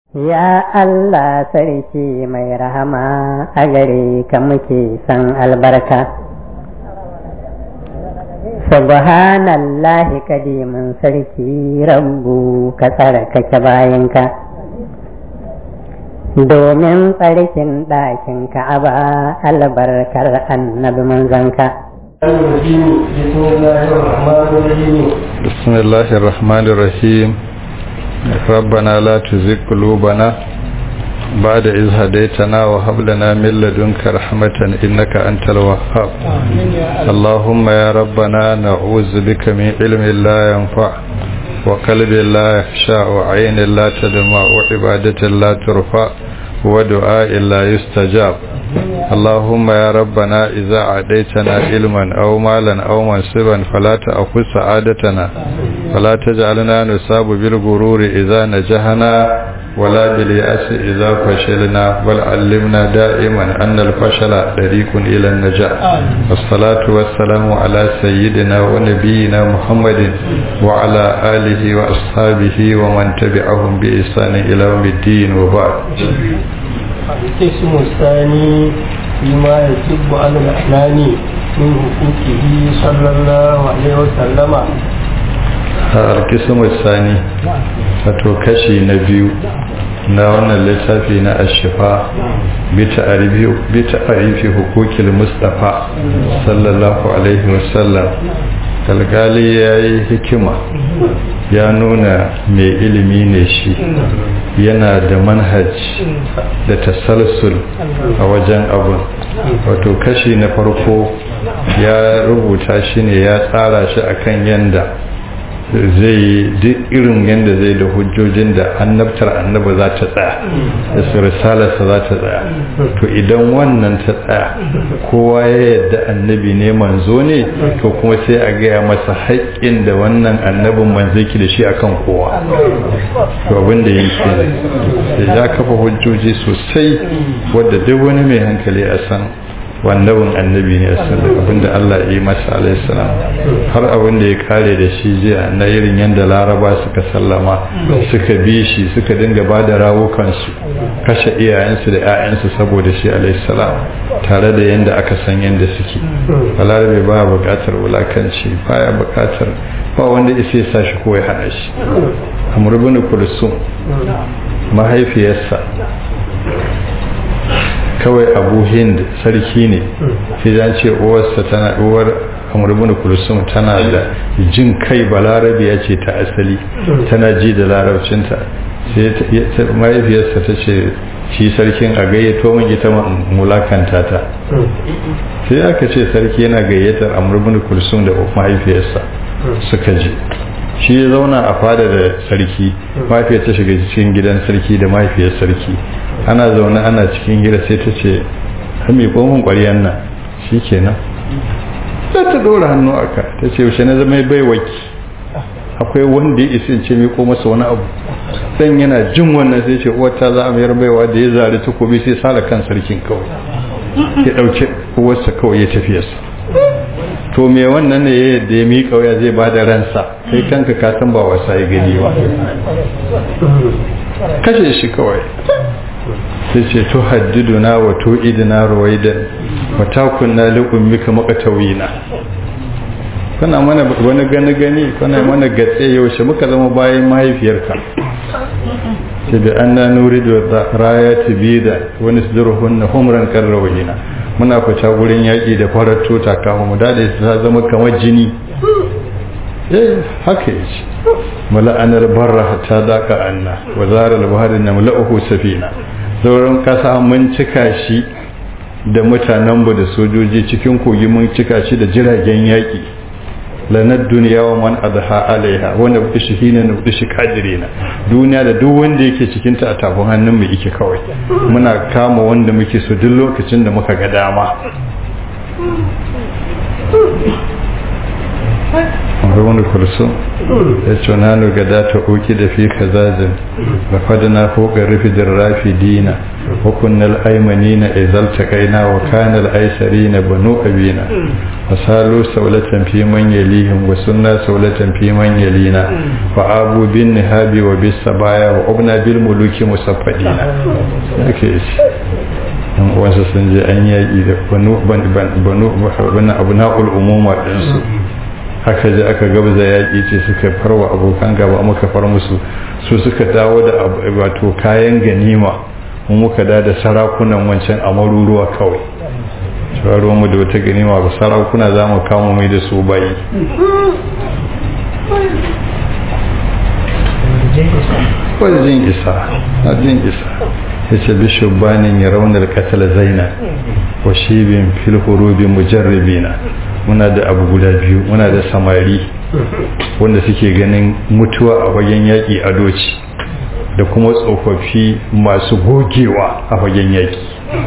Ya Allah sarki mai rahama a gare ka muke san albarka. Subhanallahi kadimin sarki rabbu ka tsarkake bayanka. Domin tsarkin ɗakin ka'aba albarkar annabi manzanka. بسم الله الرحمن الرحيم ربنا لا تزغ قلوبنا بعد إذ هديتنا وهب لنا من لدنك رحمة إنك أنت الوهاب اللهم يا ربنا نعوذ بك من علم لا ينفع وقلب لا يخشع وعين لا تدمع وعبادة لا ترفع ودعاء لا يستجاب اللهم يا ربنا إذا عديتنا علما أو مالا أو منصبا فلا تأخذ سعادتنا ولا تجعلنا نصاب بالغرور إذا نجحنا ولا باليأس إذا فشلنا بل علمنا دائما أن الفشل طريق إلى النجاح والصلاة والسلام على سيدنا ونبينا محمد وعلى آله وأصحابه ومن تبعهم بإحسان إلى يوم الدين وبعد القسم الثاني فيما يجب على الأحنان من حقوقه صلى الله عليه وسلم القسم الثاني wato kashi na biyu na wannan littafi na ashifa bi ta'arifi hukukil mustafa sallallahu alaihi wasallam kalgali ya yi hikima ya nuna mai ilimi ne shi yana da manhaj da tasalsul a wajen abun wato kashi na farko ya rubuta shi ne ya tsara shi akan yanda zai duk irin yadda zai da hujjojin da annabtar annaba za ta tsaya da su risalarsa za ta tsaya to idan wannan ta tsaya kowa ya yadda annabi ne manzo ne to kuma sai a gaya masa haƙƙin da wannan annabin manzo ki da shi akan kowa to abin da yake da ya kafa hujjoji sosai wadda duk wani mai hankali a san wannabin annabi ne sallallahu abinda Allah ya yi masa alaihi salam har abin da ya kare da shi jiya na irin yadda laraba suka sallama suka bi shi suka dinga ba da rawukansu kashe iyayensu da 'ya'yansu saboda shi alaihi salam tare da yadda aka san yadda suke balarabe ba buƙatar wulakanci baya buƙatar ba wanda isa ya sa shi ko ya hana shi amr ibn kulsum mahaifiyarsa kawai abu hind sarki ne sai ya ce uwarsa tana uwar amurbin kulsum tana da jin kai balarabi ya ce ta asali tana ji da larabcinta sai mahaifiyarsa ta ce shi sarkin a gayyato min ita mulakanta ta sai aka ce sarki yana gayyatar amurbin kulsum da mahaifiyarsa suka ji shi ya zauna a fada da sarki mahaifiyar ta shiga cikin gidan sarki da mahaifiyar sarki ana zaune ana cikin gida sai ta ce ta mai komin ƙwaryan nan shi kenan sai ta ɗora hannu a ka ta ce yaushe na zama bai waki akwai wanda ya isa ce mai masa wani abu dan yana jin wannan sai ce uwata za a mayar baiwa da ya zari takobi sai sala kan sarkin kawai ya ɗauke uwarsa kawai ya tafiyarsa to me wannan ne yadda ya miƙa waya zai ba da ransa kai kanka ka san ba wasa ya gani ba kashe shi kawai sai ce to haddiduna wa to idina ruwaidan wa takunna li ummika maqtawina kana mana wani gani gani kana mana gatse yaushe muka zama bayan mahaifiyarka sai bi anna nuridu rayati bida wa nasduruhunna humran karrawina muna fita gurin yaƙi da farar tota kama mu dade ta zama kamar jini eh haka yace mala'anar barra hatta daka anna wa zaral bahri namla'uhu safina sauran kasa mun cika shi da mutanen mu da sojoji cikin kogi mun cika shi da jiragen yaƙi lanar duniya wa man adha alaiha wanda bi shi hina na bi shi kadirina duniya da duk wanda yake cikin ta a tafin hannun mu yake kawai muna kama wanda muke so duk lokacin da muka ga dama haruna kulsum ya ce na nuga da ta oki da fi kazajin da fadina foka rufi da rafi dina hukunnal aimani na izalta kaina wa kanal aisari na banu abina wa salo saulatan fi man yalihim wa sunna saulatan fi man yalina wa abu bin nihabi wa bis sabaya wa ubna bil muluki musaffadina yake shi yan uwansa sun je an yaƙi da banu banu abu na'ul umuma ɗinsu haka je aka gabza yaƙi ce suka farwa abokan gaba muka far musu su suka dawo da wato kayan ganima mu muka da da sarakunan wancan a maruruwa kawai shawaro mu da wata ganima ba sarakuna za mu kama mai da su bayi wajen isa na jin isa ya ce bishubanin ya raunar katal zaina wa shibin fil hurubi mujarribina muna da abu guda biyu muna da samari wanda suke ganin mutuwa a fagen yaƙi a doci da kuma tsofaffi masu gogewa a fagen yaƙi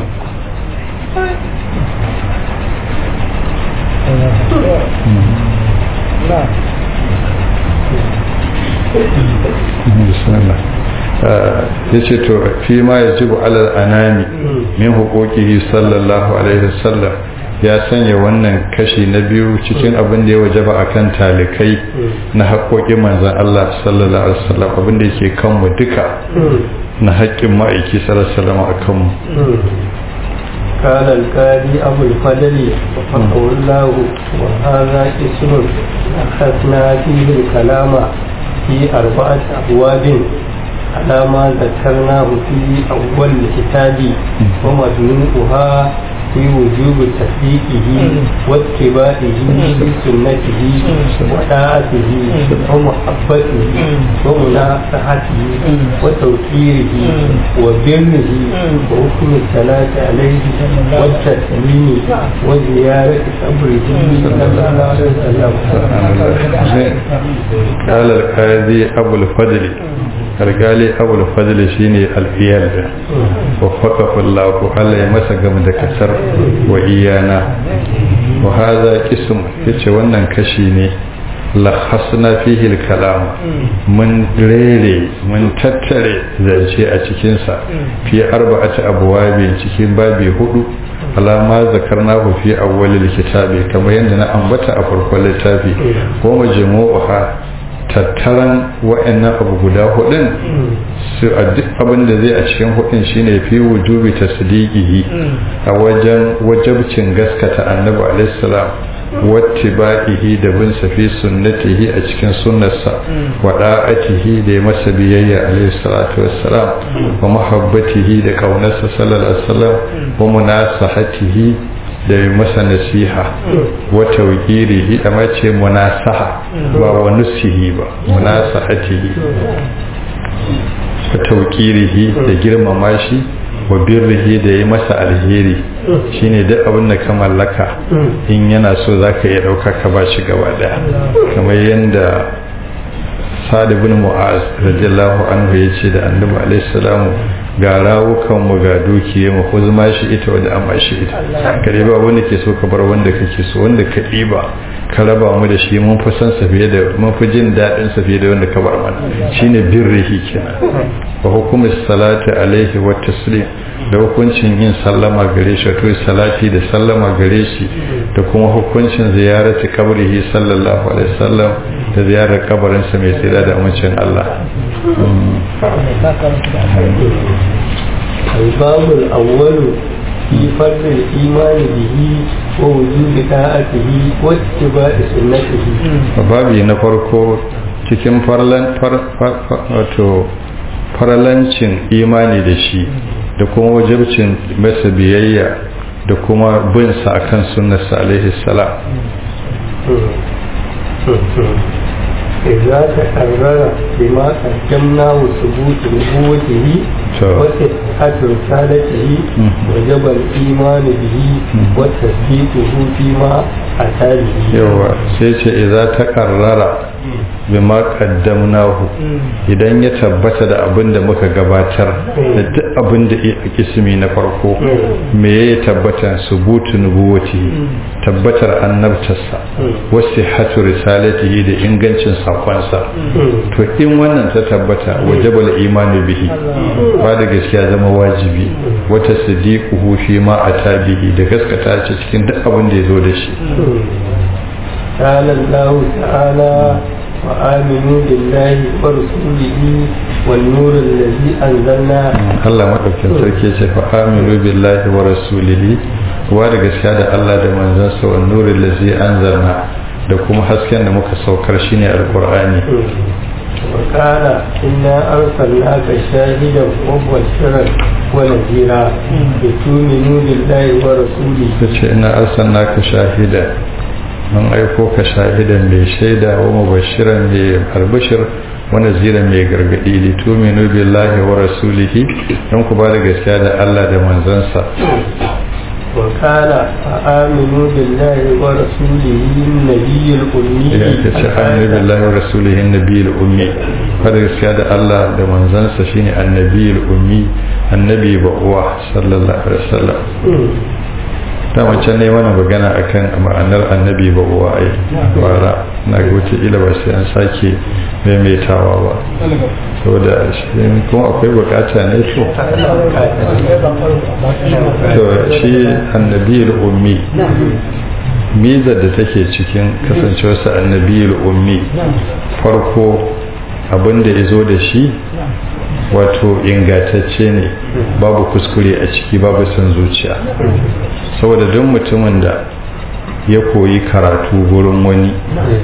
ya ce to fi ma ya jibu alal anami min hukukihi sallallahu alaihi wasallam ya sanya wannan kashi na biyu cikin abin da ya wajaba a kan talikai na haƙoƙin manzan Allah sallallahu alaihi wasallam abin da yake kanmu duka na haƙƙin ma'aiki sallallahu alaihi wasallam a kanmu قال القاضي أبو الفضل وفقه الله وهذا اسم أخذنا فيه الكلام في أربعة أبواب على ما ذكرناه في أول الكتاب ومجموعها في وجوب تصديقه واتباعه في سنته وطاعته ومحبته ومناصحته وتوقيره وبره وحكم الصلاة عليه والتسليم وزيارة قبره صلى الله عليه وسلم قال القاضي أبو الفضل alkali abul fadl shine alfiyal da waffaqahu Allah Allah ya masa gam da kasar wa iyana wa hadha qism yace wannan kashi ne lahasna fihi kalam mun rere mun tattare zance a cikin sa fi arba'ati abwabin cikin babi hudu alama zakarnahu fi awwalil kitabi kamar yadda na ambata a farkon littafi ko majmu'uha tattaran wa'annan abu guda hudun su a duk abin da zai a cikin hudun shine fi wujubi tasdiqihi a wajen wajabcin gaskata annabi alaihi salam wattiba'ihi da bin sa fi sunnatihi a cikin sunnarsa wa da'atihi da masa biyayya alaihi salatu wassalam wa mahabbatihi da kaunarsa sallallahu alaihi wasallam wa munasahatihi da yi masa nasiha wa tawqirihi amma ce munasaha ba wa nusihi ba munasahatihi wa tawqirihi da girmama shi wa birrihi da yi masa alheri shine duk abin da ka mallaka in yana so zaka iya dauka ka ba shi gaba daya kamar yanda Sa'ad ibn Mu'az radiyallahu anhu yace da Annabi alaihi salamu ga rawukan mu ga dukiye mu ko zama shi ita wanda amma shi ita kare ba wanda ke so ka bar wanda kake so wanda ka ɗiba ka raba mu da shi mun fi san sa fiye da mun fi jin daɗin sa fiye da wanda ka bar mana shine birrihi kenan wa hukumu salati alaihi wa taslim da hukuncin yin sallama gare shi to salati da sallama gare shi da kuma hukuncin ziyarati kabrihi sallallahu alaihi wasallam da ziyarar kabarin sa mai tsira da amincin Allah الباب الأول في فرض الإيمان به ووجوب طاعته واتباع سنته babi na farko cikin farlan wato farlancin imani da shi da kuma wajibcin masa biyayya da kuma bin sa akan sunnarsa alaihi salam إذا تكرر بما قدمناه ثبوت نبوته وصحة رسالته وجب الإيمان به وتصديقه فيما أتى به. يوا سيتي إذا تكرر bima qaddamnahu idan ya tabbata da abin da muka gabatar da duk abin da a kismi na farko me ya tabbata subutu nubuwati tabbatar annabtarsa wasu hatu risalatihi da ingancin sakonsa to in wannan ta tabbata wajabal imani bihi ba da gaskiya zama wajibi wata sadiquhu fi ma atabihi da gaskata ce cikin duk abin da ya zo da shi قال الله تعالى وآمنوا بالله ورسوله والنور الذي أنزلنا Allah madaukin sarki ce fa aminu billahi wa rasulihi wa da gaskiya da Allah da manzansa wa nuril ladzi anzalna da kuma hasken da muka saukar shine alqur'ani وقال إنا أرسلناك شاهدا ومبشرا ونذيرا لتؤمنوا بالله ورسوله tace ina arsalnaka shahida mun aiko ka shahidan mai shaida wa mubashiran mai albashir wa naziran mai gargadi li tuminu billahi wa rasulihi don ku ba da gaskiya da Allah da manzansa وقال فآمنوا بالله ورسوله النبي الأمي ya ce aminu billahi wa rasulihi nabiyul ummi ba da gaskiya da Allah da manzansa shine annabiyul ummi annabi ba uwa sallallahu alaihi wasallam ta wancan ne mana magana akan ma'anar annabi ba uwa ai bara na ga wata ila ba sai an sake maimaitawa ba saboda shi kuma akwai bukata ne to to shi annabi ummi mizar da take cikin kasancewarsa annabi ummi farko abin da ya zo da shi wato ingatacce ne babu kuskure a ciki babu son zuciya saboda duk mutumin da ya koyi karatu gurin wani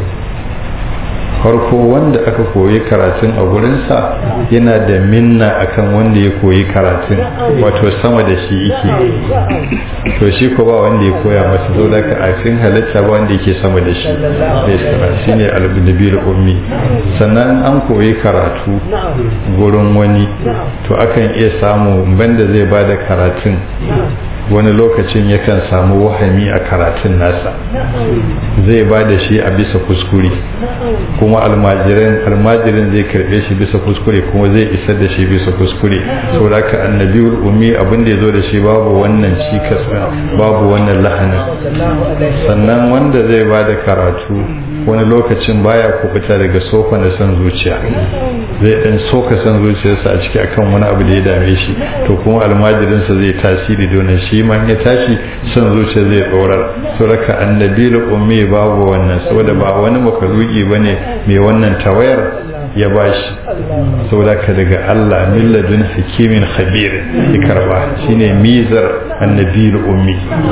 farko wanda aka koyi karatun a gurinsa yana da minna akan wanda ya koyi karatun wato sama da shi yake to shi ko ba wanda ya koya masa zo da a cikin halitta ba wanda yake sama da shi shi ne albinabir ummi sannan an koyi karatu gurin wani to akan iya samu banda zai ba da karatun wani lokacin yakan samu wahami a karatun nasa zai ba da shi a bisa kuskure kuma almajirin almajirin zai karbe shi bisa kuskure kuma zai isar da shi bisa kuskure saboda ka annabi ummi abin da ya zo da shi babu wannan cikas babu wannan lahanin sannan wanda zai ba da karatu wani lokacin baya kubuta daga sofa da son zuciya zai dan soka son zuciyarsa a ciki akan wani abu da ya dame shi to kuma almajirinsa zai tasiri don shi ma ya tashi son zuciya zai tsorar su raka annabi ummi babu wannan saboda ba wani makaluki bane mai wannan tawayar ya bashi saboda ka daga Allah milladun hakimin khabir ya karba shine mizar annabi ummi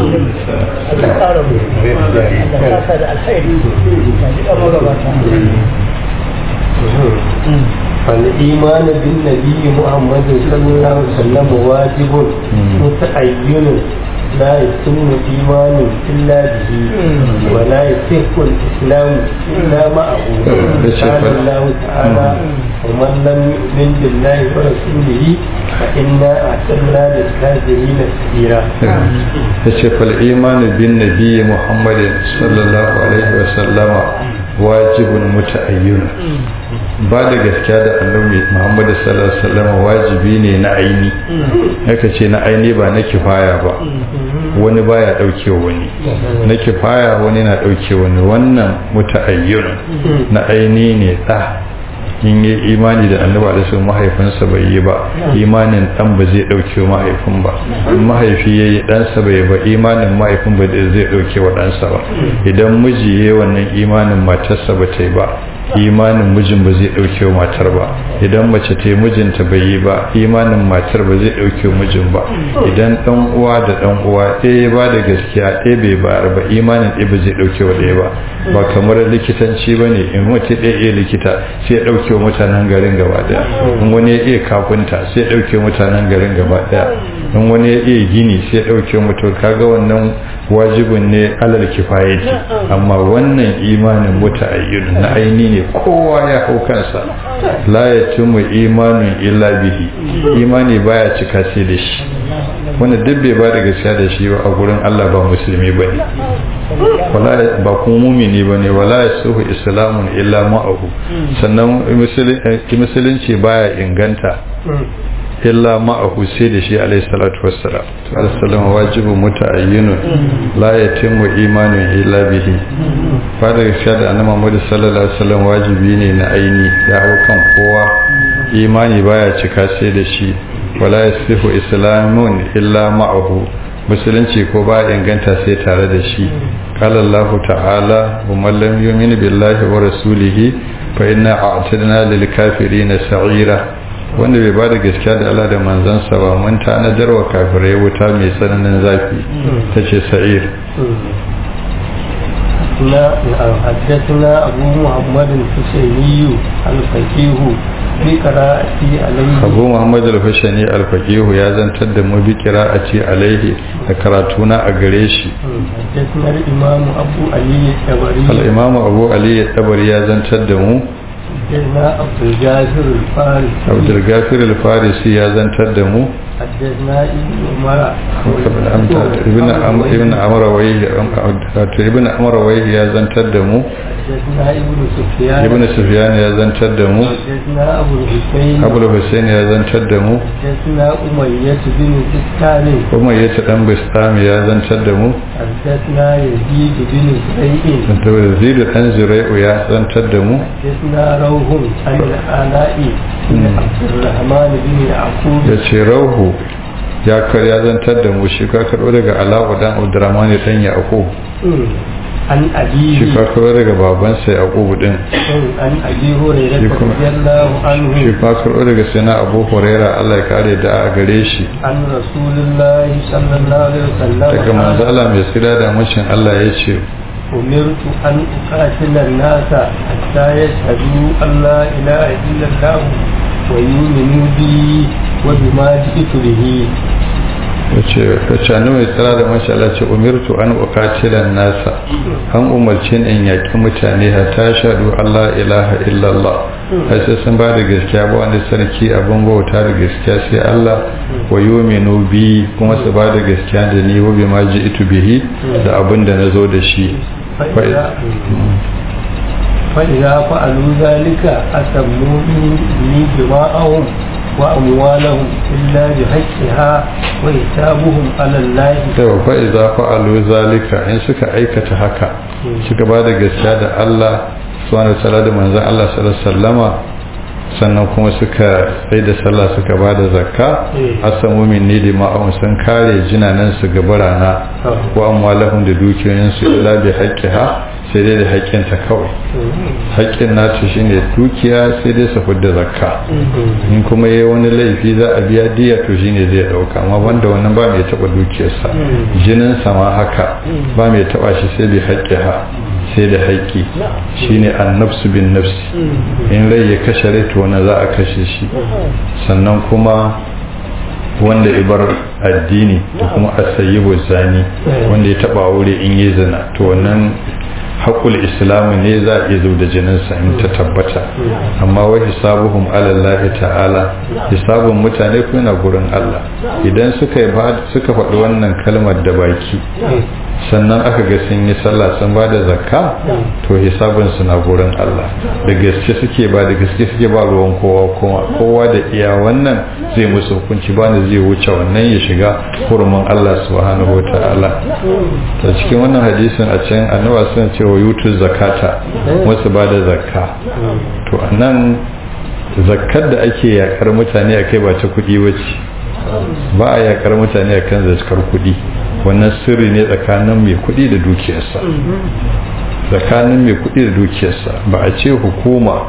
فالإيمان بالنبي محمد صلى الله عليه وسلم واجب متعين لا يتم إيمان إلا به ولا يصح الإسلام إلا معه قال الله تعالى ومن لم يؤمن بالله ورسوله فإنا أعتدنا للكافرين سبيلا يشف الإيمان بالنبي محمد صلى الله عليه وسلم wajibin muta'ayyun ba da gaskiya da annabi Muhammad sallallahu alaihi wasallam wajibi ne na aini haka ce na aini ba na kifaya ba wani baya dauke wani na kifaya wani na dauke wani wannan muta'ayyun na aini ne da in yi imani da annabi alaihi mahaifinsa bai yi ba imanin dan ba zai dauke mahaifin ba in mahaifi yayi ɗansa bai ba imanin mahaifin ba zai dauke wa ɗansa ba idan miji yayi wannan imanin matarsa ba ta yi ba imanin mijin ba zai dauke wa matar ba idan mace ta yi mijinta bai yi ba imanin matar ba zai dauke wa mijin ba idan dan uwa da dan uwa ɗaya ya ba da gaskiya ɗaya bai bayar ba imanin ɗaya ba zai dauke wa ɗaya ba ba kamar likitanci ba ne in mace ɗaya iya likita sai ya dauke wa mutanen garin gaba ɗaya in wani ya iya kafinta sai ya dauke wa mutanen garin gaba ɗaya in wani ya iya gini sai ya ɗauke mutum kaga wannan wajibin ne alal kifayati amma wannan imanin muta'ayyun na aini ne kowa ya hau kansa la yatimmu imanun illa bihi imani baya cika sai da shi wanda duk bai ba da gaskiya da shi ba a gurin Allah ba musulmi bane wala ba kuma mumini bane wala yasuhu islamun illa ma'ahu sannan musulunci baya inganta illa ma'ahu sai da shi alayhi salatu wassalam to alayhi wajibu muta'ayyinun la yatimmu imanun illa bihi fa da gaskiya da annabi Muhammad sallallahu alaihi wasallam wajibi ne na aini ya hau kan kowa imani baya cika sai da shi wala yasihu islamun illa ma'ahu musulunci ko ba inganta sai tare da shi qala Allah ta'ala wa man lam yu'min billahi wa rasulihi fa inna a'tadna lil kafirin sa'ira wanda bai bada gaskiya da Allah da manzansa ba mun tanadar wa kafirai wuta mai tsananin zafi tace sa'ir حدثنا أبو محمد الحسيني الفقيه بقراءتي عليه أبو محمد الحسيني الفقيه يا زنتر دم بقراءتي عليه كراتونا أغريشي حدثنا الإمام أبو علي الطبري الإمام أبو علي الطبري يا زنتر دم حدثنا عبد الجافر الفارسي عبد الغافر الفارسي يا زنتر دم حدثنا ابن عمر ابن عمر ابن عمر ويه ابن عمر ويه يا زنتر دم حدثنا ابن سفيان ابن سفيان يا زنتر دم حدثنا أبو الحسين أبو الحسين يا زنتر دم حدثنا أمية بن سكان kuma ya ta dan bistami ya zantar da mu حدثنا يزيد بن زريع da zidu dan zurai'u ya zantar da mu حدثنا روح عن الآلاء بن عبد الرحمن بن يعقوب ya ce rauhu ya kar ya zantar da mu shi ka karɓo daga ala'u dan abdurrahman dan yaqub عن shi أبيه ka karɓo daga babansa yaqub din عن أبي هريرة شكرا. رضي الله shi عنه ka karɓo daga sina abu huraira Allah ya kare da a gare shi عن رسول الله صلى الله عليه daga وسلم manzo Allah mai tsira da mushin Allah ya ce أمرت أن أقاتل الناس حتى يشهدوا أن لا إله إلا الله ويؤمنوا بي وبما جئت به wace wace annabi mai tsira da masha Allah ce umirtu an uqatila nasa an umarci in yaki mutane hatta shahadu Allah ilaha illallah har sai sun ba da gaskiya ba wani sarki abin bauta da gaskiya sai Allah wa yu'minu bi kuma su ba da gaskiya da ni wa bima ji'tu bihi da abin da nazo da shi فإذا, فإذا فعلوا ذلك أتموا مني دماءهم وأموالهم إلا بحقها وحسابهم على الله yau fa iza fa'alu zalika in suka aikata haka suka ba da gaskiya da Allah subhanahu wa ta'ala da manzon Allah sallallahu alaihi wasallama sannan kuma suka sai da sallah suka ba da zakka asamu min ni da ma'aun sun kare jinanan su ga barana wa amwalahum da dukiyoyin su illa bi haqqiha sai dai da haƙƙin ta kawai haƙƙin nata shine dukiya sai dai su fidda zakka in kuma yayi wani laifi za a biya diya to shine zai dauka amma banda wannan ba mai taba dukiyarsa jinin sa ma haka ba mai taba shi sai bi haqqiha sai da haƙƙi shine annafsu bin nafsi in rai ya kashe rai to wani za a kashe shi sannan kuma wanda ibar addini da kuma asayyibu zani wanda ya taba aure in yi zina to wannan haƙul islamu ne za a iya zub da jininsa in ta tabbata amma wa hisabuhum ala ta'ala hisabun mutane ko yana gurin Allah idan suka yi suka faɗi wannan kalmar da baki sannan aka ga sun yi sallah sun ba da zakka to hisabun su na gurin Allah da gaske suke ba da gaske suke ba ruwan kowa kuma kowa da iya wannan zai musu hukunci ba ne zai wuce wannan ya shiga hurumin Allah subhanahu wataala ta cikin wannan hadisin a can annaba suna cewa yutu zakata wasu ba da zakka to anan zakkar da ake yakar mutane akai ba ta kuɗi bace ba a yakar mutane akan zakar kuɗi wannan sirri ne tsakanin mai kuɗi da dukiyarsa tsakanin mai kuɗi da dukiyarsa ba a ce hukuma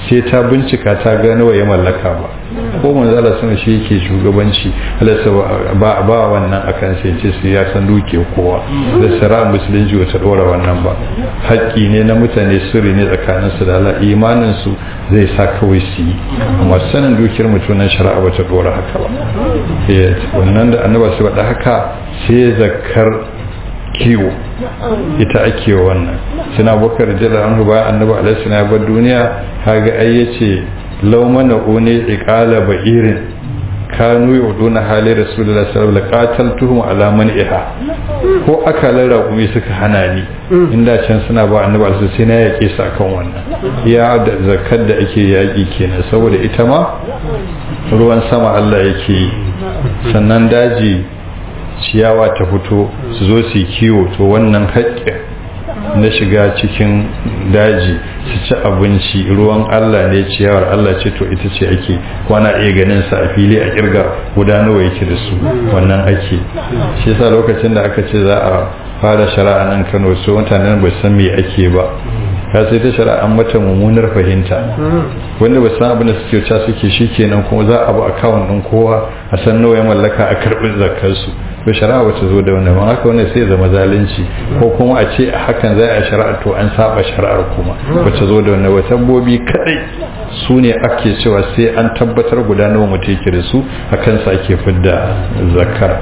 sai ta bincika ta gano ya mallaka ba ko manzo Allah sun shi yake shugabanci Allah ba ba wannan akan sai ce sai ya san duke kowa da shari'a musulunci wata dora wannan ba haƙƙi ne na mutane sirri ne tsakanin su da Allah imanin su zai sa kawai su yi amma sanin dukiyar mutunan shari'a bata dora haka ba wannan da annaba su faɗa haka sai zakar kiwo ita ake wannan suna bakar jira an ba annabi alaihi ya bar duniya kaga ai yace law mana uni iqala ba'irin kanu yuduna hali rasulullahi sallallahu alaihi wasallam qataltuhum ala man'iha ko akalan raƙumi suka hana ni inda can suna ba annabi alaihi sai na yake su akan wannan ya da zakar da ake yaki kenan saboda ita ma ruwan sama Allah yake yi sannan daji ciyawa ta fito su zo su kiwo to wannan haƙƙin na shiga cikin daji su ci abinci ruwan Allah ne ciyawar Allah ce to ita ce ake kwana iya ganin sa a fili a kirga guda nawa yake da su wannan ake shi yasa lokacin da aka ce za a fara shari'a nan Kano su mutanen ba san me ake ba ka sai ta shari'a an mata mummunar fahimta wanda ba san abin da suke ca suke shikenan kuma za a bu akawun din kowa a san nawa ya mallaka a karbi zakar su to shari'a wata zo da wannan haka wannan sai zama zalunci ko kuma a ce a hakan za a shari'a to an saba shari'ar kuma wata zo da wannan wata bobi kadai su ne ake cewa sai an tabbatar guda nawa mutum yake da su a kansa ake fidda zakar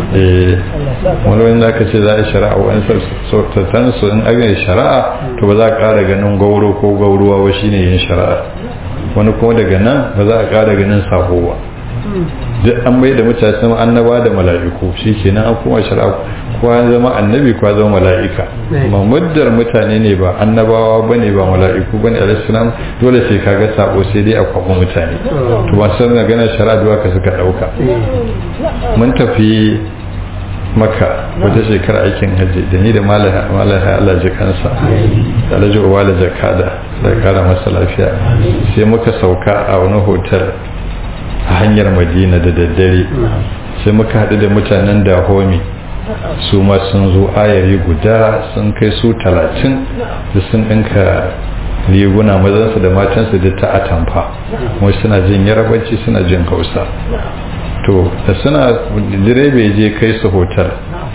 wani wani da aka ce za a shari'a wani sautatan su in aga shari'a to ba za a ƙara ganin gauro ko gauruwa ba shine yin shari'a wani kuma daga nan ba za a ƙara ganin sabo ba duk an bai da mutane sama annaba da mala'iku shi kenan an kuma shari'a kowa zama annabi kowa zama mala'ika amma muddar mutane ne ba annabawa bane ba mala'iku bane alaihissalam dole sai kaga sabo sai dai a kwabo mutane to ba san magana shari'a duwa ka suka dauka mun tafi maka wata shekara aikin hajji da ni da malaha Allah ji kansa da alhaji uwala jakada da kara masa lafiya sai muka sauka a wani hotel a hanyar madina da daddare sai muka haɗu da mutanen dahomi su ma sun zo ayari guda sun kai su talatin da sun ɗinka riguna mazansu da matansu da ta atamfa kuma suna jin yarabanci suna jin hausa to da suna direba je kai su hotel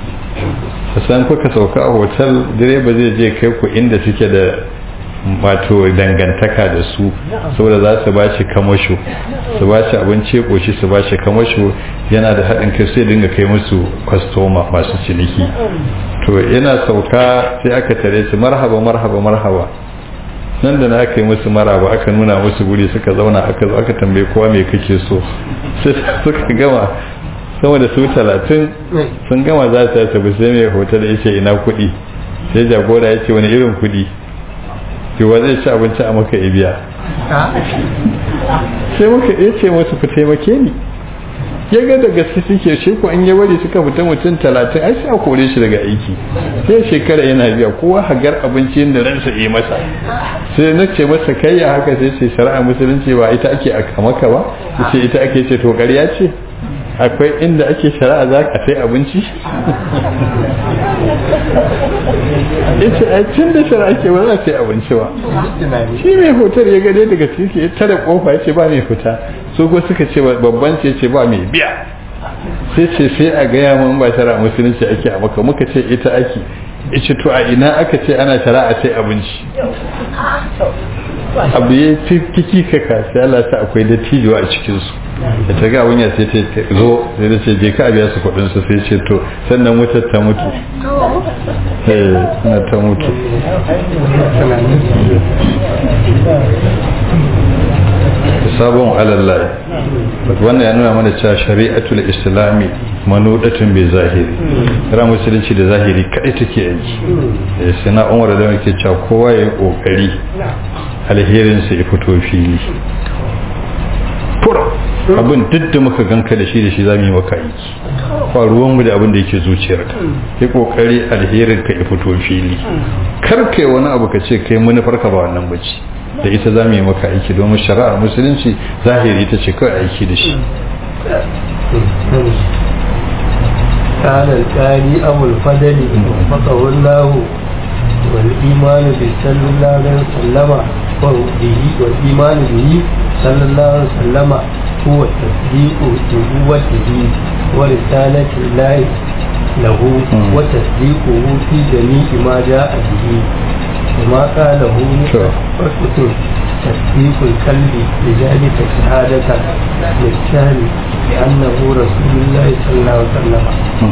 san kuka sauka a hotel direba zai je kai ku inda suke da wato dangantaka da su saboda za su ba shi kamasho su ba shi abinci koshi su ba shi kamasho yana da haɗin kai sai dinga kai musu kwastoma masu ciniki to yana sauka sai aka tare su marhaba marhaba marhaba nan da na aka yi musu maraba aka nuna musu guri suka zauna aka zo aka tambaye kowa me kake so sai suka gama sama da su talatin sun gama za su tafi sai mai hotel ya ce ina kuɗi sai jagora ya ce wani irin kuɗi cewa zai ci abinci a maka ibiya sai muka iya ce masu ku taimake ni ya ga daga su suke shi ko an ya bari suka fita mutum talatin ai sai a kore shi daga aiki sai shekara yana biya kowa hagar abinci da ransa yi masa sai na ce masa kai ya haka sai ce shari'a musulunci ba ita ake a maka ba ce ita ake ce to ƙarya ce akwai inda ake shari'a za ka sai abinci ita a cin da shari'a ke ba za sai abinci ba shi mai hotar ya gade daga ciki ya tare kofa ya ce ba mai fita su ko suka ce babban ce ce ba mai biya sai ce sai a gaya mun ba shari'a musulunci ake a maka muka ce ita ake ice to a ina aka ce ana shari'a sai abinci abu ya fi kiki kaka sai Allah sa akwai dattijuwa a cikinsu da ta ga wunya sai ta zo sai da ce je ka biya su kuɗin su sai ce to sannan wutar ta mutu eh na ta mutu sabon alallah wannan ya nuna mana cewa shari'atul islami manudatun bai zahiri ra musulunci da zahiri kadai take aiki sai na umar da yake cewa kowa ya yi kokari alherin sa ya fito fili fura abin duk da muka ganka da shi da shi zamu yi maka aiki ba ruwan mu da abin da yake zuciyarka yi kokari alherin ka ya fito fili kar kai wani abu ka ce kai manufarka ba wannan bace da ita za mu yi maka aiki domin shari'ar musulunci zahiri ita ce kawai aiki da shi قال الثاني أبو الفضل وفقه الله والإيمان بالصلى الله عليه وسلم به والإيمان به صلى الله عليه وسلم هو تصديق نبوته ورسالة الله له وتصديقه في جميع ما جاء به وما قاله متفقة تصديق القلب لذلك شهادة للشهر بأنه رسول الله صلى الله عليه وسلم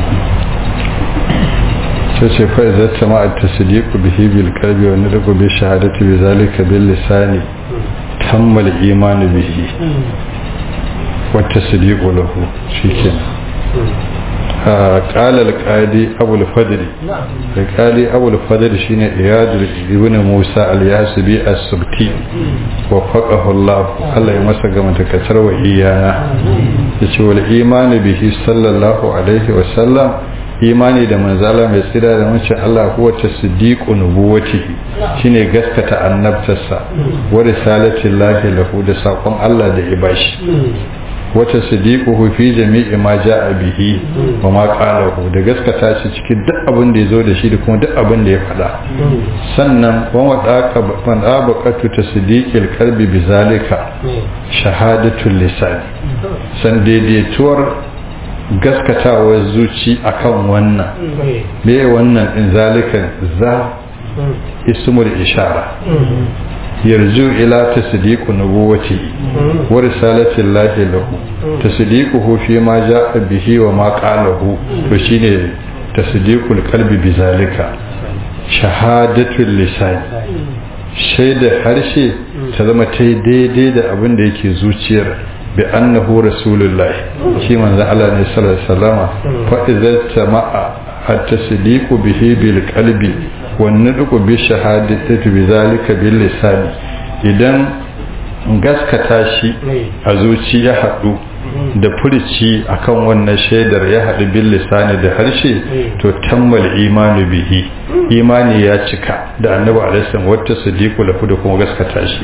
sai fa idza tama at-tasdiqu bihi bil qalbi wa nadqu bi shahadati bi zalika bil lisani tamma al-iman bihi wa tasdiqu lahu shikenan قال القاضي أبو الفضل القاضي أبو الفضل شين إياد ابن موسى الياسبي السبتي وفقه الله الله يمسك من تكسر وإيانا يقول الإيمان به صلى الله عليه وسلم imani da manzala mai tsira da mace Allah kuwa ta siddiqu nubuwatihi shine gaskata annabtarsa wa risalatin lahi lahu da sakon Allah da ibashi wata sadiquhu fi jami'i ma ja'a bihi wa ma qalahu da gaskata shi cikin duk abin da yazo da shi da kuma duk abin da ya faɗa sannan wa wadaka man abaqatu tasdiqil qalbi bizalika shahadatul lisan san daidaituwar gaskatawar zuci akan wannan me wannan in zalikan za ismul ishara yarju ila tasdiqu nubuwati wa risalati llahi lahu tasdiquhu fi ma jaa bihi wa ma qalahu to shine tasdiqul qalbi bizalika shahadatul lisan shaida harshe ta zama ta daidai da abin da yake zuciyar bi annahu rasulullah shi manzo Allah ne sallallahu alaihi wasallama fa idza tama'a at-tasdiqu bihi bil qalbi wannuduku bi shahadati bi zalika bil lisani idan gaskata shi a zuci ya haɗu da furici akan wannan shaidar ya haɗu bil lisani da harshe to tammal imanu bihi imani ya cika da annabi alaihi wata sadiqu lahu da kuma gaskata shi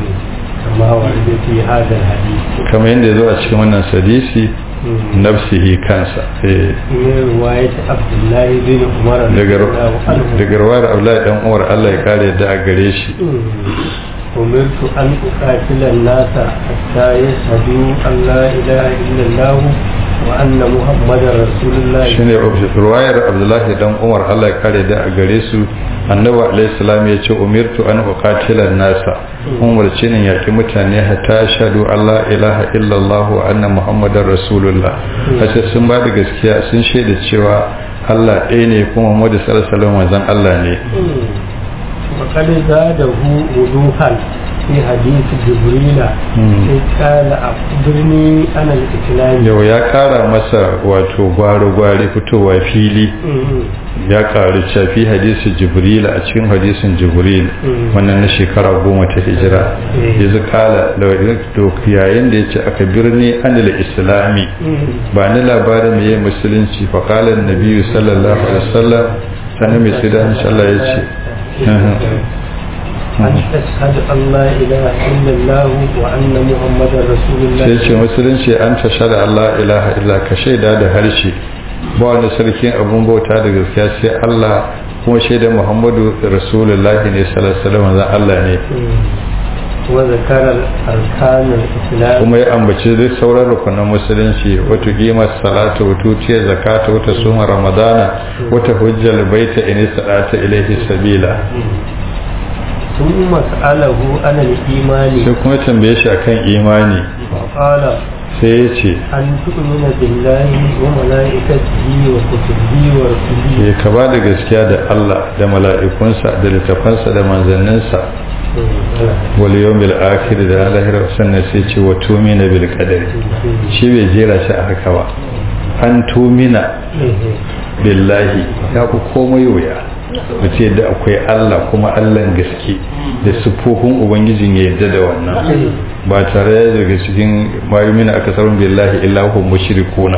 kamar yadda ya zo a cikin wannan sadisi nafsihi kansa daga ruwayar abdullahi dan umar Allah ya kare da a gare shi أمرت أن أقاتل الناس حتى يشهدوا أن لا إله إلا الله وأن محمد رسول الله shine ruwayar abdullahi dan umar Allah ya kare da a gare su annabi alaihi salam ya ce umirtu an uqatila nasa umar ce ne yaki mutane hatta shahadu Allah ilaha illallah wa anna muhammadar rasulullah kace sun ba da gaskiya sun shaida cewa Allah ɗaya ne kuma Muhammadu sallallahu alaihi wasallam manzon Allah ne وقد زاده وضوحا في حديث جبريل قال أخبرني أنا الإسلام yau ya kara masa wato gwaro-gwari fitowa fili ya karu fi hadisi jibril a cikin hadisin jibril wannan na shekara goma ta hijira ya zu kala da yayin da ya ce aka birni anil islami ba ni labarin mai musulunci fa kala nabiyu sallallahu alaihi wasallam sanin mai sida Allah ya ce أن تشهد أن لا إله إلا الله وأن محمد رسول الله sai ce musulunci an tashhadu Allah ilaha illa ka shaida da harshe ba wani sarkin abun bauta da gaskiya sai Allah kuma shaida Muhammadu Rasulullahi ne sallallahu alaihi wasallam Allah ne وذكر أركان الإسلام kuma ya ambaci duk sauran rukunan musulunci wata qimar salata wa tutiyar zakata wata suma ramadana wata hujjal baita in salata ilaihi sabila ثم سأله عن الإيمان sai kuma tambaye shi akan imani فقال sai ya ce أن تؤمن بالله وملائكته وكتبه ورسله ya ka ba da gaskiya da Allah da mala'ikunsa da littafansa da manzanninsa wal yawmil akhir da lahira sannan sai ce wa tumina bil qadari shi bai jera shi a haka ba an tumina billahi ya ku komai wuya mutum yadda akwai Allah kuma Allahn gaske da siffofin ubangijin ya yadda da wannan ba tare da daga cikin mayumina aka sarun billahi illahu mushrikuna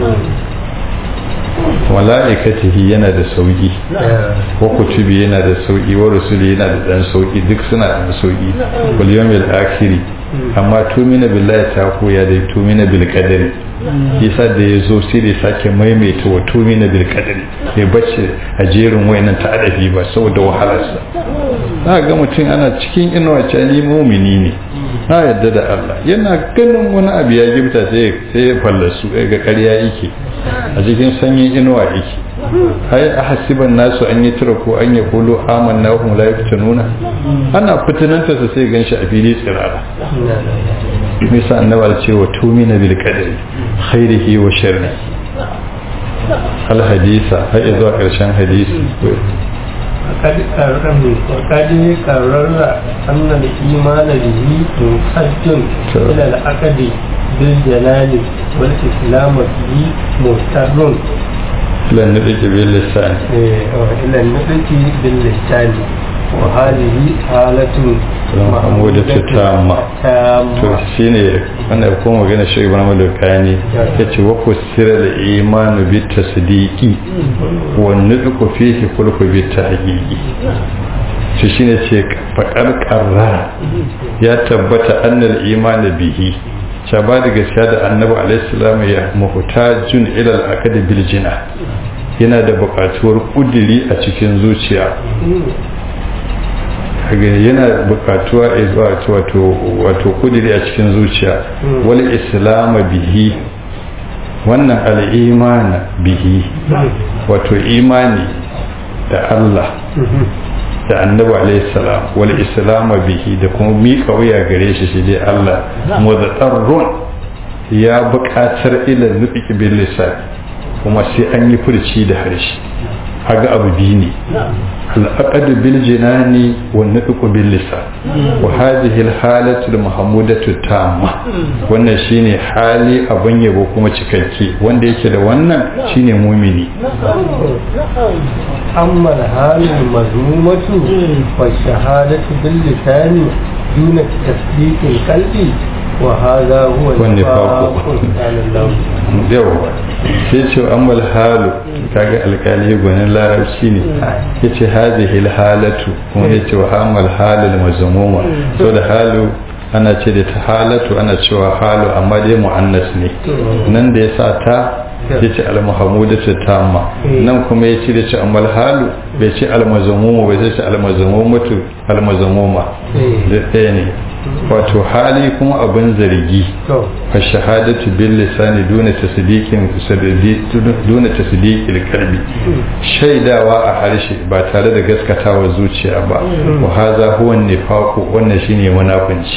mala'ikatihi yana da sauki wa kutubi yana da sauki wa rusuli yana da dan sauki duk suna da sauki wal yawmil akhiri amma tumina billahi ta koya da tumina bil qadari yasa da ya zo sai da ya sake maimaita wa tumi na bil qadari bai bace a jerin wayannan ta adabi ba saboda wahalarsa za ga mutum ana cikin inuwa ce ni mumini ne na yadda da Allah yana ganin wani abu ya gifta sai sai ya fallasu ga ƙarya yake a cikin sanyin inuwa yake ai a hasiban nasu an yi tura ko an yi kulu amanna wa hum la yaftanuna ana fitinanta sa sai ganshi a fili tsirara nisa annabar ce wa tumina bil qadari khairihi wa sharri al hadisa har zuwa karshen hadisi وقد قرر وقد قرر أن الإيمان به منحج إلى العقد بالجلال والإسلام به مضطر إلى النطق باللسان إلى النطق باللسان وهذه حالة محمودة تامة to shine wanda kuma magana shi Ibrahim al-Kani yace wa kusira al-iman bi tasdiqi wa nutqu fihi kulku bi tahqiqi to shine ce faqar qarrara ya tabbata annal iman bihi cha ba da gaskiya da annabi alaihi salam ya muhtajun ila al-aqd bil jina yana da buƙatuwar kudiri a cikin zuciya kaga yana bukatuwa wato wato kudiri a cikin zuciya wal islam bihi wannan al'imana bihi wato imani da Allah da annabi alaihi salam wal islam bihi da kuma miƙa wuya gare shi shi dai Allah muzatarrun ya buƙatar ila nufi bil lisan kuma sai an yi furci da harshe haga abu biyu ne al'aqadu bil jinani wa nutqu bil lisan wa hadhihi al halatu al mahmudatu tamma wannan shine hali abun yabo kuma cikakke wanda yake da wannan shine mumini amma al halu al mazmumatu wa shahadatu bil lisani duna tasdiq al qalbi wa hadha huwa والنفاق. yawa sai ce ammal halu kaga alkali gwanin larabci ne ya ce hazihi halatu kuma ya ce wa hamal halal mazmuma so da halu ana ce da ta halatu ana cewa halu amma dai mu'annas ne nan da ya sa ta ya ce almahamudatu tamma nan kuma ya ce da ce ammal halu bai ce almazmuma bai ce almazmumatu almazmuma da ɗaya ne wato hali kuma abin zargi fa shahadatu bil lisani duna tasdiqin duna tasdiqil qalbi shaidawa a harshe ba tare da gaskatawa zuciya ba wa hadha huwa nifaqu wannan shine munafunci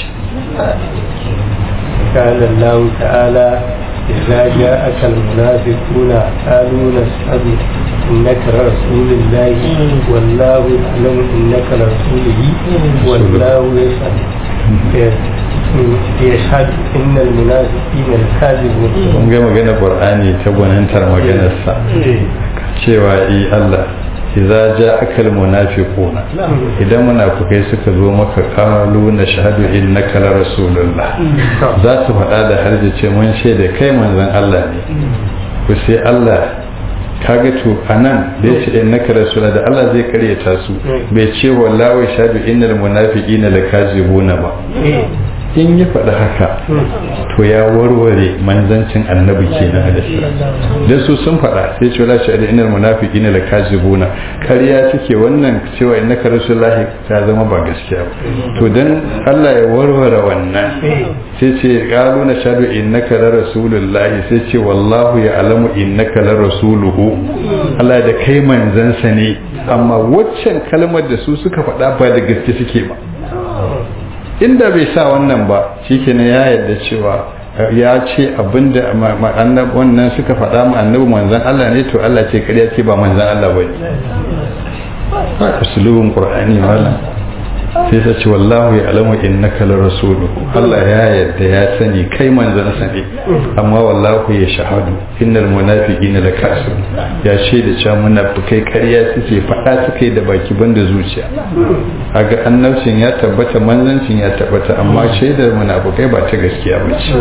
قال الله تعالى إذا جاءك المنافقون قالوا نشهد إنك لرسول الله والله يعلم إنك لرسوله والله يشهد يشهد إن المنافقين الكاذبون kun ga magana qur'ani ta gwanantar maganarsa cewa i Allah idza ja'aka almunafiquna idan munafikai suka zo maka qalu nashhadu innaka la rasulullah za su faɗa da harje ce mun shaida kai manzon Allah ne ku sai Allah kaga to anan da yace innaka rasulullah da Allah zai karyata su bai ce wallahi shahadu innal munafiqina lakazibuna ba in ya faɗi haka to ya warware manzancin annabi kenan da shi dan su sun faɗa sai ce la shahadu innal munafiqina lakazibuna kariya take wannan cewa innaka rasulullahi ta zama ba gaskiya ba to dan Allah ya warware wannan sai ce qalu na shahadu innaka la rasulullahi sai ce wallahu ya'lamu innaka la rasuluhu Allah da kai manzansa ne amma waccan kalmar da su suka faɗa ba da gaske suke ba inda bai sa wannan ba shikenan ya yarda cewa ya ce abinda annab wannan suka faɗa mu annabi manzon Allah ne to Allah ce kariya ce ba manzon Allah bane ba usulubin qur'ani malam sai ta ce wallahu ya alamu innaka la rasuluhu Allah ya yarda ya sani kai manzon sa ne amma wallahu ya shahadu innal munafiqina la kasir ya ce da cewa munafikai kariya suke faɗa suke da baki banda zuciya kaga annabcin ya tabbata manzancin ya tabbata amma shaidar munafikai ba ta gaskiya ba ce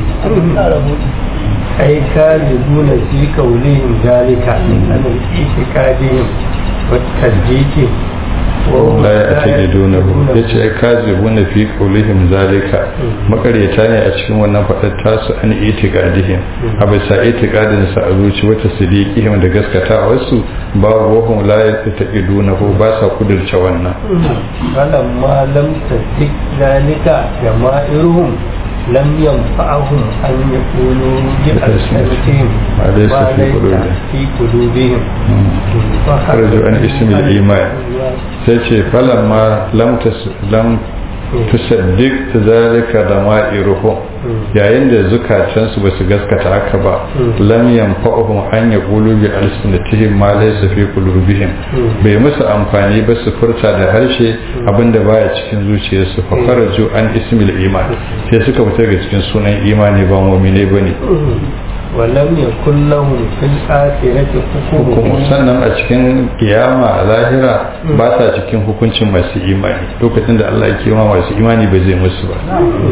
أي كاذبون في قولهم ذلك عن الاعتقادهم والتصديق la ya take duna ya ce ya kazi buna fi kaulihim zalika makareta ne a cikin wannan faɗar tasu an itiqadihim a bisa itiqadin sa a zuci wata sidiqihim da gaskata wasu babu wahum la ya take duna ko ba sa kudurce wannan فلما لم تصدق ذلك جماهيرهم لم ينفعهم أن يقولوا بألسنتهم ما ليس ما في ليس قلوبهم. في قلوبهم خرجوا عن اسم الإيمان sai ce falamma lam tas- lam tusaddiq zalika da ma'iruhum yayin da zukatansu ba su gaskata haka ba lam yanfa'uhum an yaqulu bi alsinatihim ma laysa fi qulubihim bai musu amfani ba su furta da harshe abinda baya cikin zuciyarsu fa kharaju an ismil iman sai suka fita daga cikin sunan imani ba mu'mine bane ولم يكن لهم في الآخرة kuma حكم sannan a cikin kiyama a lahira ba sa cikin hukuncin masu imani lokacin da Allah ya kima masu imani ba zai musu ba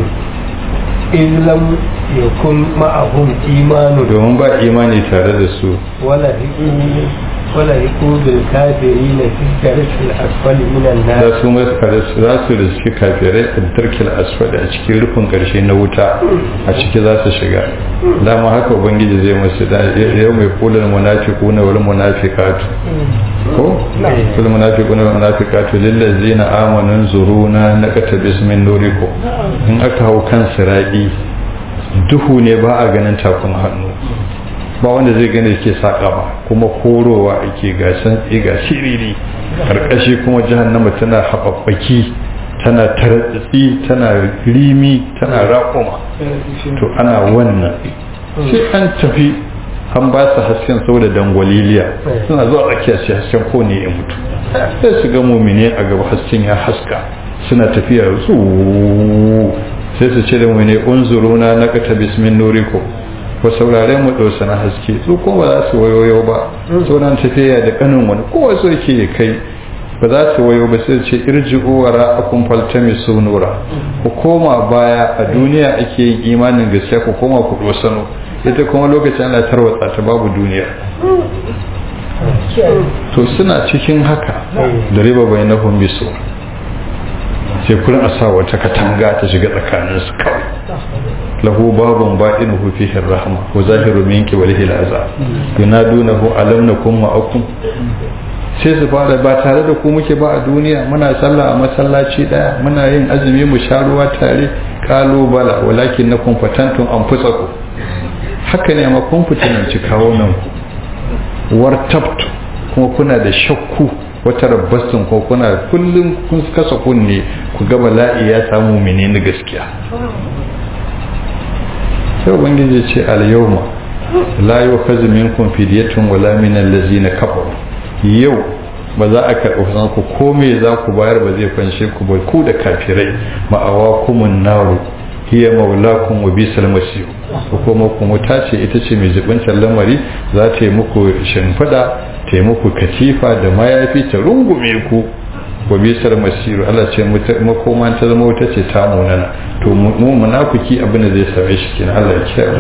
إذ لم يكن معهم إيمان domin ba imani tare da su ولهقوا ولهقوا بالكافرين في الدرك الأسفل من za النار su maskare su za su riski kafirai a tarkil asfali a cikin rufin karshe na wuta a ciki za su shiga dama haka ubangiji zai musu da yau mai kulul munafiquna wal munafiqatu ko kul munafiquna wal munafiqatu lil ladzina amanu zuruna naqtabis min nurikum in aka hau kan siradi duhu ne ba a ganin takun hannu ba wanda zai gane ke saƙa ba kuma korowa ake gasan ga shiriri karkashi kuma jahannama tana haɓaɓɓaki tana tartsitsi tana rimi tana raƙuma to ana wannan sai an tafi an ba su hasken saboda dangwaliliya suna zuwa tsakiya sai hasken ko ne ya mutu sai su ga mumine a gaba hasken ya haska suna tafiya su sai su ce da mumine unzuruna na kata bismin nurikum ko saurare mu ɗausa na haske su ko ba za su wayoyo ba sauran tafiya da kanin wani kowa so yake kai ba za su wayo ba sai ce irji'u wara akum faltamisu nura ku koma baya a duniya ake yin imanin gaskiya ku koma ku dosano ita kuma lokacin ana tarwatsa ta babu duniya to suna cikin haka da riba bai na biso sai kullum a sa wata katanga ta shiga tsakaninsu kawai lahu babun ba'inuhu fihi rahma wa zahiru min qiblihi al'azab yunadunahu alam nakum ma'akum sai su fara ba tare da ku muke ba a duniya muna sallah a masallaci daya muna yin azumi mu sha ruwa tare qalu bala walakin nakum fatantum anfusakum haka ne amma kun fitinanci kawo nan ku wartabtu kuma kuna da shakku wata rabbastun ko kuna kullum kun kasa kunne ku ga bala'i ya samu menene gaskiya sai ubangiji ce al-yawma la yukhadhu minkum fidyatun wala min allazina kafaru yau ba za a karɓi kusan ku ko me za ku bayar ba zai fanshe ku ba ku da kafirai ma'awa kumun naru hiya maulakum wa bisal masir ko kuma ku muta ce ita ce mai jibincin lamari za ta yi muku shimfiɗa ta yi muku katifa da mayafi ta rungume ku wa bisar masiru Allah ce makoma ta zama wuta ce ta munana to mu munafiki abin da zai same shi kenan Allah ya kiyaye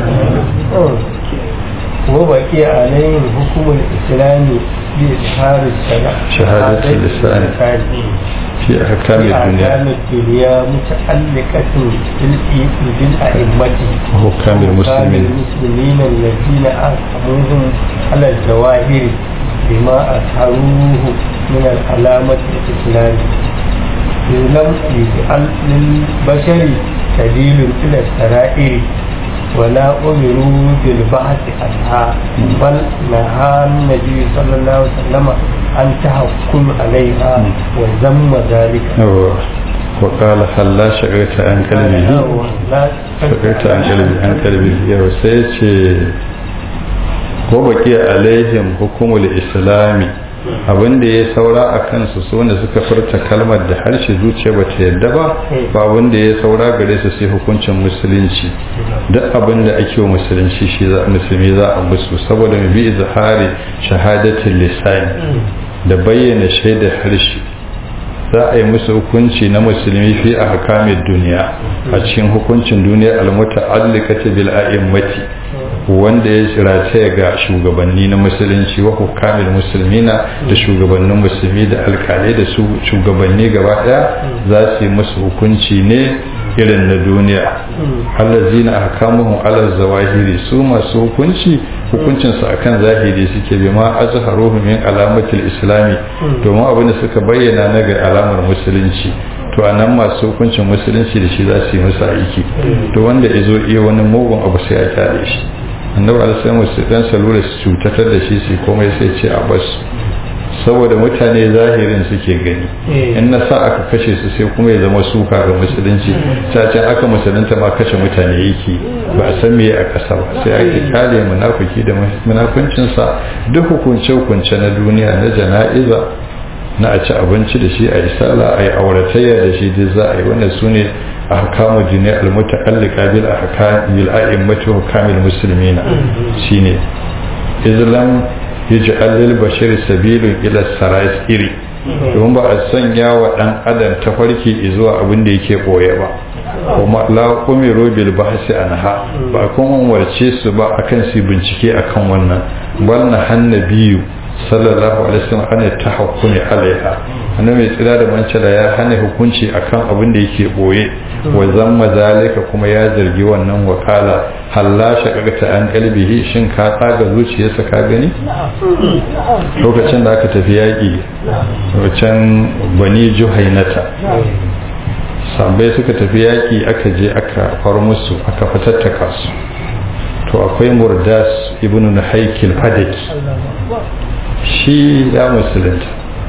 وبقي عليهم حكم الإسلام بإظهار السلام شهادة اللسان في أحكام الدنيا أحكام الدنيا متعلقة بالإيمان بالأئمة وحكام المسلمين المسلمين الذين أحكموهم على الجواهر بما أظهروه من العلامة الإسلام لم يجعل للبشر سبيل إلى السرائر ولا أمروا بالبحث عنها بل نهى النبي صلى الله عليه وسلم أن تحكم عليها وذم ذلك وقال هلا شغلت عن قلبه شغلت عن قلبه عن قلبه يا سيتي ko baki alaihim hukumul islami abin da ya saura a kansu su wanda suka furta kalmar da harshe zuciya ba ta yadda ba ba abin da ya saura gare su sai hukuncin musulunci duk abin da ake wa musulunci shi za musulmi za a musu saboda mu bi izhari shahadatul lisan da bayyana shaidar harshe za a yi musu hukunci na musulmi fi a hakamin duniya a cikin hukuncin duniya almuta'alliqati bil a'immati wanda ya rataya ga shugabanni na musulunci wa hukamil musulmina da shugabannin musulmi da alkalai da su shugabanni gaba daya za su yi musu hukunci ne irin na duniya allazina ahkamuhum ala zawahiri su masu hukunci hukuncin su akan zahiri suke bi ma azharuhu min alamatil islami domin abin da suka bayyana na ga alamar musulunci to anan masu hukuncin musulunci da shi za su yi musu aiki to wanda ya zo iya wani mugun abu sai a kyale shi annabi alaihi su dan salura su cutatar da shi sai komai sai ce a bas saboda mutane zahirin suke gani in na sa aka kashe su sai kuma ya zama suka ga musulunci can aka musulunta ma kashe mutane yake ba a san me a ƙasa ba sai ake kyale munafiki da munafuncinsa duk hukunce hukunce na duniya na jana'iza na a ci abinci da shi a yi sala a yi auratayya da shi duk za a yi wannan su ne a hakamu jini almuta'allika bil ahkam bil a'immati hukamil muslimina shine islam yaj'al lil bashari sabilun ila iri don ba a sanya wa dan adam tafarki zuwa abin da yake boye ba kuma la umiru bil bahsi anha ba kuma umarce su ba akan su bincike akan wannan bal na hannabiyu sallallahu alaihi wasallam ana tahakkumi alaiha annabi mai tsira da mancala ya hana hukunci akan abin da yake boye wa zamma zalika kuma ya zargi wannan wakala halla shaqaqta an qalbihi shin ka tsaga zuciyarsa ka gani lokacin da aka tafi yaki wacan bani juhainata sabai suka tafi yaki aka je aka far musu aka fatattaka su to akwai murdas ibnu nahaykil fadaki shi ya musulunta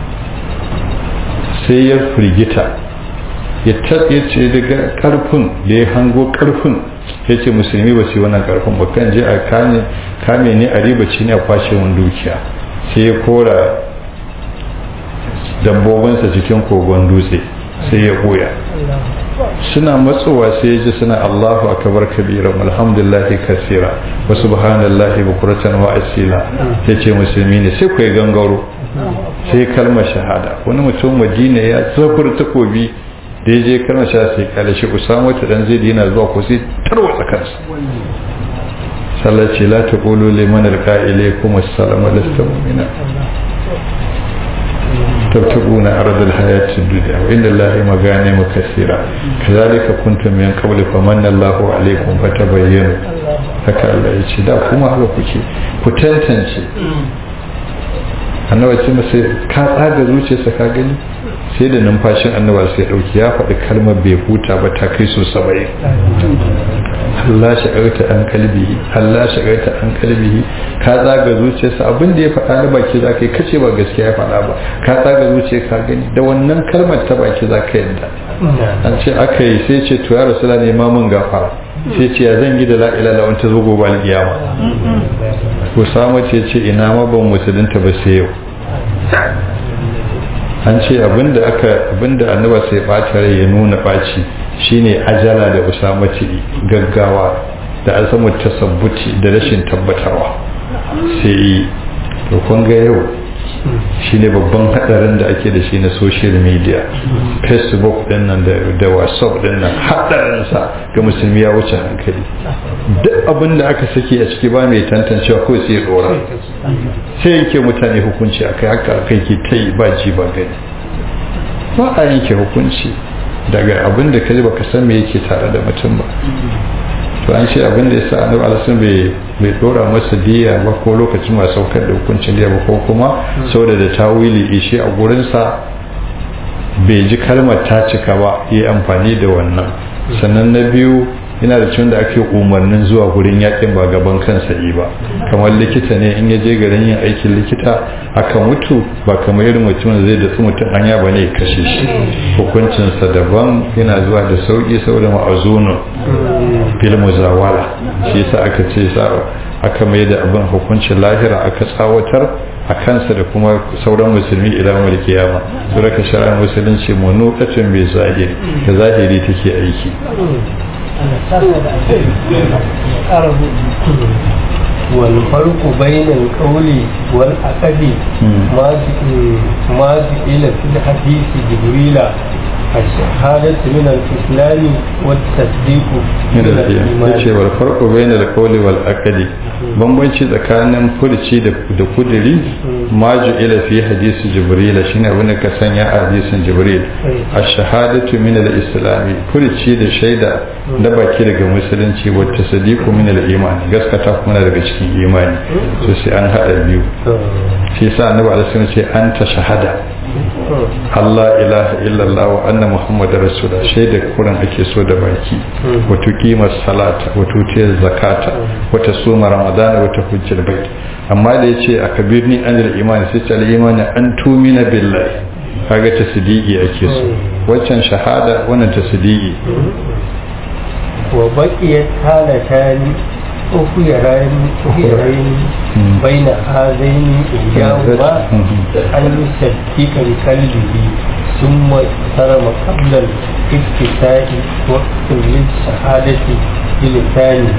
sai ya firgita ya ce daga karfin da ya hango karfin ya ce musulmi ba su yi wannan karfin ba kan je a kame ne a ribaci ne a kwashe wani dukiya sai ya kora dabbobinsa cikin kogon dutse sai ya ɓoya suna matsowa sai ya ji suna Allahu akbar kabira alhamdulillahi kasira wa subhanallahi bukuratan wa asila yace musulmi ne sai kai gangaro sai kalmar shahada wani mutum Madina ya zafur takobi da ya je kalmar shahada sai kale shi Usama ta dan zai yana zuwa ko sai tarwatsa kansa sallaci la taqulu liman alqa ilaykum assalamu lasta mu'mina تبتغون أرض الحياة الدنيا وإن الله مغانم كثيرة كذلك كنتم من قبل فمن الله عليكم فتبينوا haka Allah ya ce da kuma haka kuke ku tantance annabi ce masa ka tsaga zuciyarsa ka gani sai da numfashin annaba sai dauki ya faɗi kalmar bai huta ba ta kai so saba'in Allah shagarta an kalbihi Allah shagarta an kalbihi ka tsaga zuciyarsa abin da ya faɗa na baki za ka yi kace ba gaskiya ya faɗa ba ka tsaga zuciya ka gani da wannan kalmar ta baki za ka yadda an ce aka yi sai ce to ya rasula ne ma mun gafara sai ce ya zan yi da la'ila da wanta zo gobe alƙiyama Usama ce ce ina ma ban musulunta ba sai yau an ce abinda aka abinda annaba sai ɓata rai ya nuna ɓaci shine ajala da usama ce gaggawa da azamu tasabbuti da rashin tabbatarwa sai to kun ga yau shine babban hadarin da ake da shi na social media facebook din nan da whatsapp din nan hadarin sa ga musulmi ya wuce hankali duk abin da aka saki a ciki ba mai tantancewa ko sai dora sai yake mutane hukunci akai haka akai ke ta yi ba ji ba gani ba a yanke hukunci daga abin da kai baka san me yake tare da mutum ba to an ce abin da yasa annabi alaihi bai bai dora masa diya ba ko lokacin ma saukar da hukuncin diya ba ko kuma saboda da tawili shi a gurin sa bai ji kalmar ta cika ba yi amfani da wannan sannan na biyu yana da cin da ake umarnin zuwa gurin yakin ba gaban kansa yi ba kamar likita ne in ya je garin yin aikin likita akan mutu ba kamar irin mutum da zai datsu mutum hanya ba ne kashe shi hukuncinsa daban yana zuwa da sauki saboda ma'azunin fil muzawala shi yasa aka ce sa aka mai da abin hukuncin lahira aka tsawatar a kansa da kuma sauran musulmi ila mal kiyama su raka shari'ar musulunci munuqatun bi zahiri da zahiri take aiki والفرق بين القول والعقد ما ما إلى في الحديث جبريل الشهادة من الإسلام والتصديق min al-iman yace wal farqu bayna al-qawli wal aqli bambanci tsakanin furci da da kudiri ma ila fi hadisi jibril shine abin da ka sanya a hadisin jibril ash-shahadatu min al-islam furci da shaida da baki daga musulunci wa tasdiqu min al-iman gaskata kuma daga cikin imani to sai an hada biyu shi yasa annabi alaihi wasallam ce anta shahada Allah ilaha illallah wa anna muhammadar rasulullah shaida kuran ake so da baki wa tuqima salata wa tutiyar zakata wa tasuma ramadana wa tahujjal bait amma da yace akabirni anil iman sai ce al iman an tumina billahi kaga tasdiki ake so waccan shahada wannan tasdiki wa baqiyat halatani أخيرين أخيرين بين هذين إياهما أن يصدق بقلبه ثم احترم قبل الافتتاح وقت للشهادة بلسانه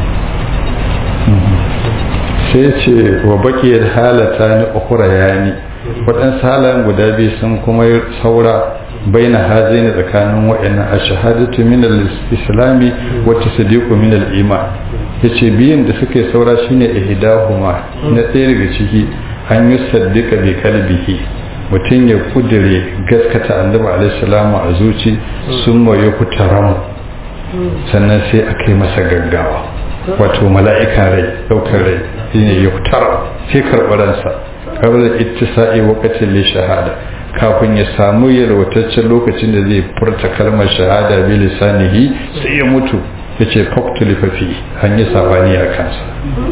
sai ce wa bakiyar halata ni ukura yani waɗansu halayen guda biyu sun kuma saura baina hazaini tsakanin wa'annan a shahadatu min al-islami wa tasdiqu min al-iman yace biyan da suke saura shine ihdahuma na ɗaya daga ciki an yi saddika bi kalbihi mutum ya kudire gaskata annabi alaihi salamu a zuci sun maye kutaramu sannan sai a kai masa gaggawa wato mala'ikan rai ɗaukar rai shine ya kutara sai karɓaransa kawai ittisa'i waqatin li shahada kafin ya samu yalwataccen lokacin da zai furta kalmar shahada bi lisanihi sai ya mutu ya ce faktul fafi an yi sabani a kansa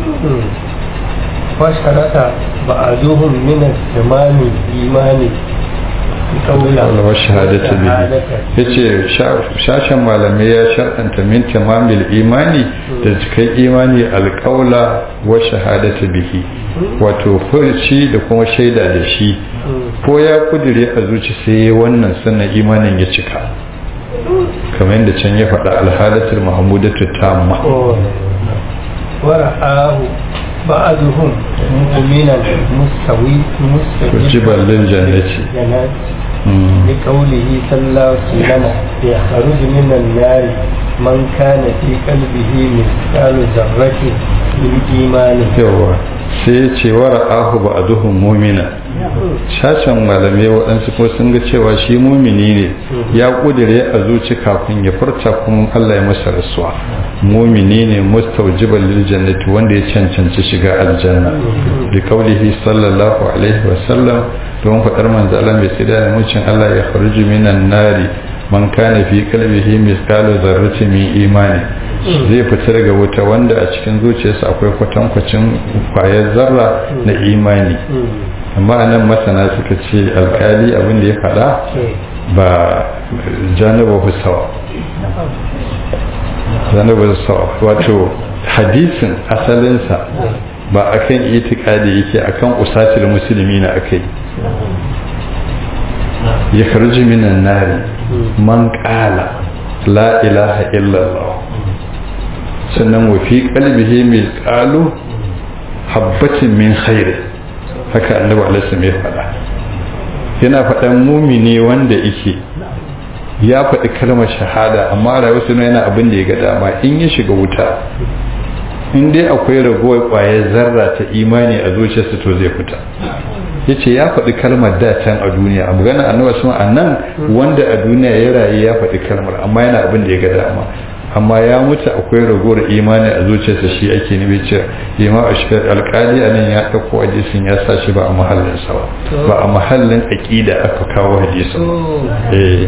fasharata ba'aduhum min al-tamam imani wa shahadatu bihi yace shashan malamai ya shar'anta min tamamil imani da cikin imani alqaula wa shahadatu bihi wato furci da kuma shaida da shi ko ya kudire a zuci sai wannan sannan imanin ya cika kamar yadda can ya faɗa alhalatul mahmudatu tamma ورآه بعضهم مؤمنا مستوي مستجبا للجنة لقوله صلى الله عليه وسلم يخرج من النار من كان في قلبه مثقال ذرة من إيمان yawa sai ya ce wa ra'ahu ba a duhun mumina shashen malamai waɗansu kuma sun ga cewa shi mumini ne ya ƙudire a zuci kafin ya furta kuma Allah ya masa rasuwa mumini ne mustaujiban lil jannati wanda ya cancanci shiga aljanna bi kaulihi sallallahu alaihi wa sallam don faɗar manzo Allah mai tsida da mucin Allah ya kharuju minan nari man kana fi qalbihi mithqalu dharratin min imani zai fita daga wuta wanda a cikin zuciyarsa akwai kwatankwacin kwayar zarra na imani amma anan masana suka ce alkali abin da ya faɗa ba janaba husawa janaba husawa wato hadisin asalinsa ba akan itikadi yake akan usatil musulmi na akai ya karji minan nari man qala la ilaha illallah sannan wa fi qalbihi milqalu habbatin min khairi haka annabi alaihi ya faɗa yana faɗan mumini wanda yake ya faɗi kalmar shahada amma rayuwarsa yana abin da ya ga dama in ya shiga wuta in dai akwai ragowar ƙwayar zarra ta imani a zuciyarsa to zai fita ya ce ya faɗi kalmar da can a duniya a magana annabi sun a nan wanda a duniya ya rayu ya faɗi kalmar amma yana abin da ya ga dama amma ya mutu akwai ragowar imani a zuciyarsa shi ake nufi ce ima a shi alƙali a nan ya ɗauko hadisin ya sa shi ba a mahallin sa ba ba a mahallin aƙida aka kawo hadisin eh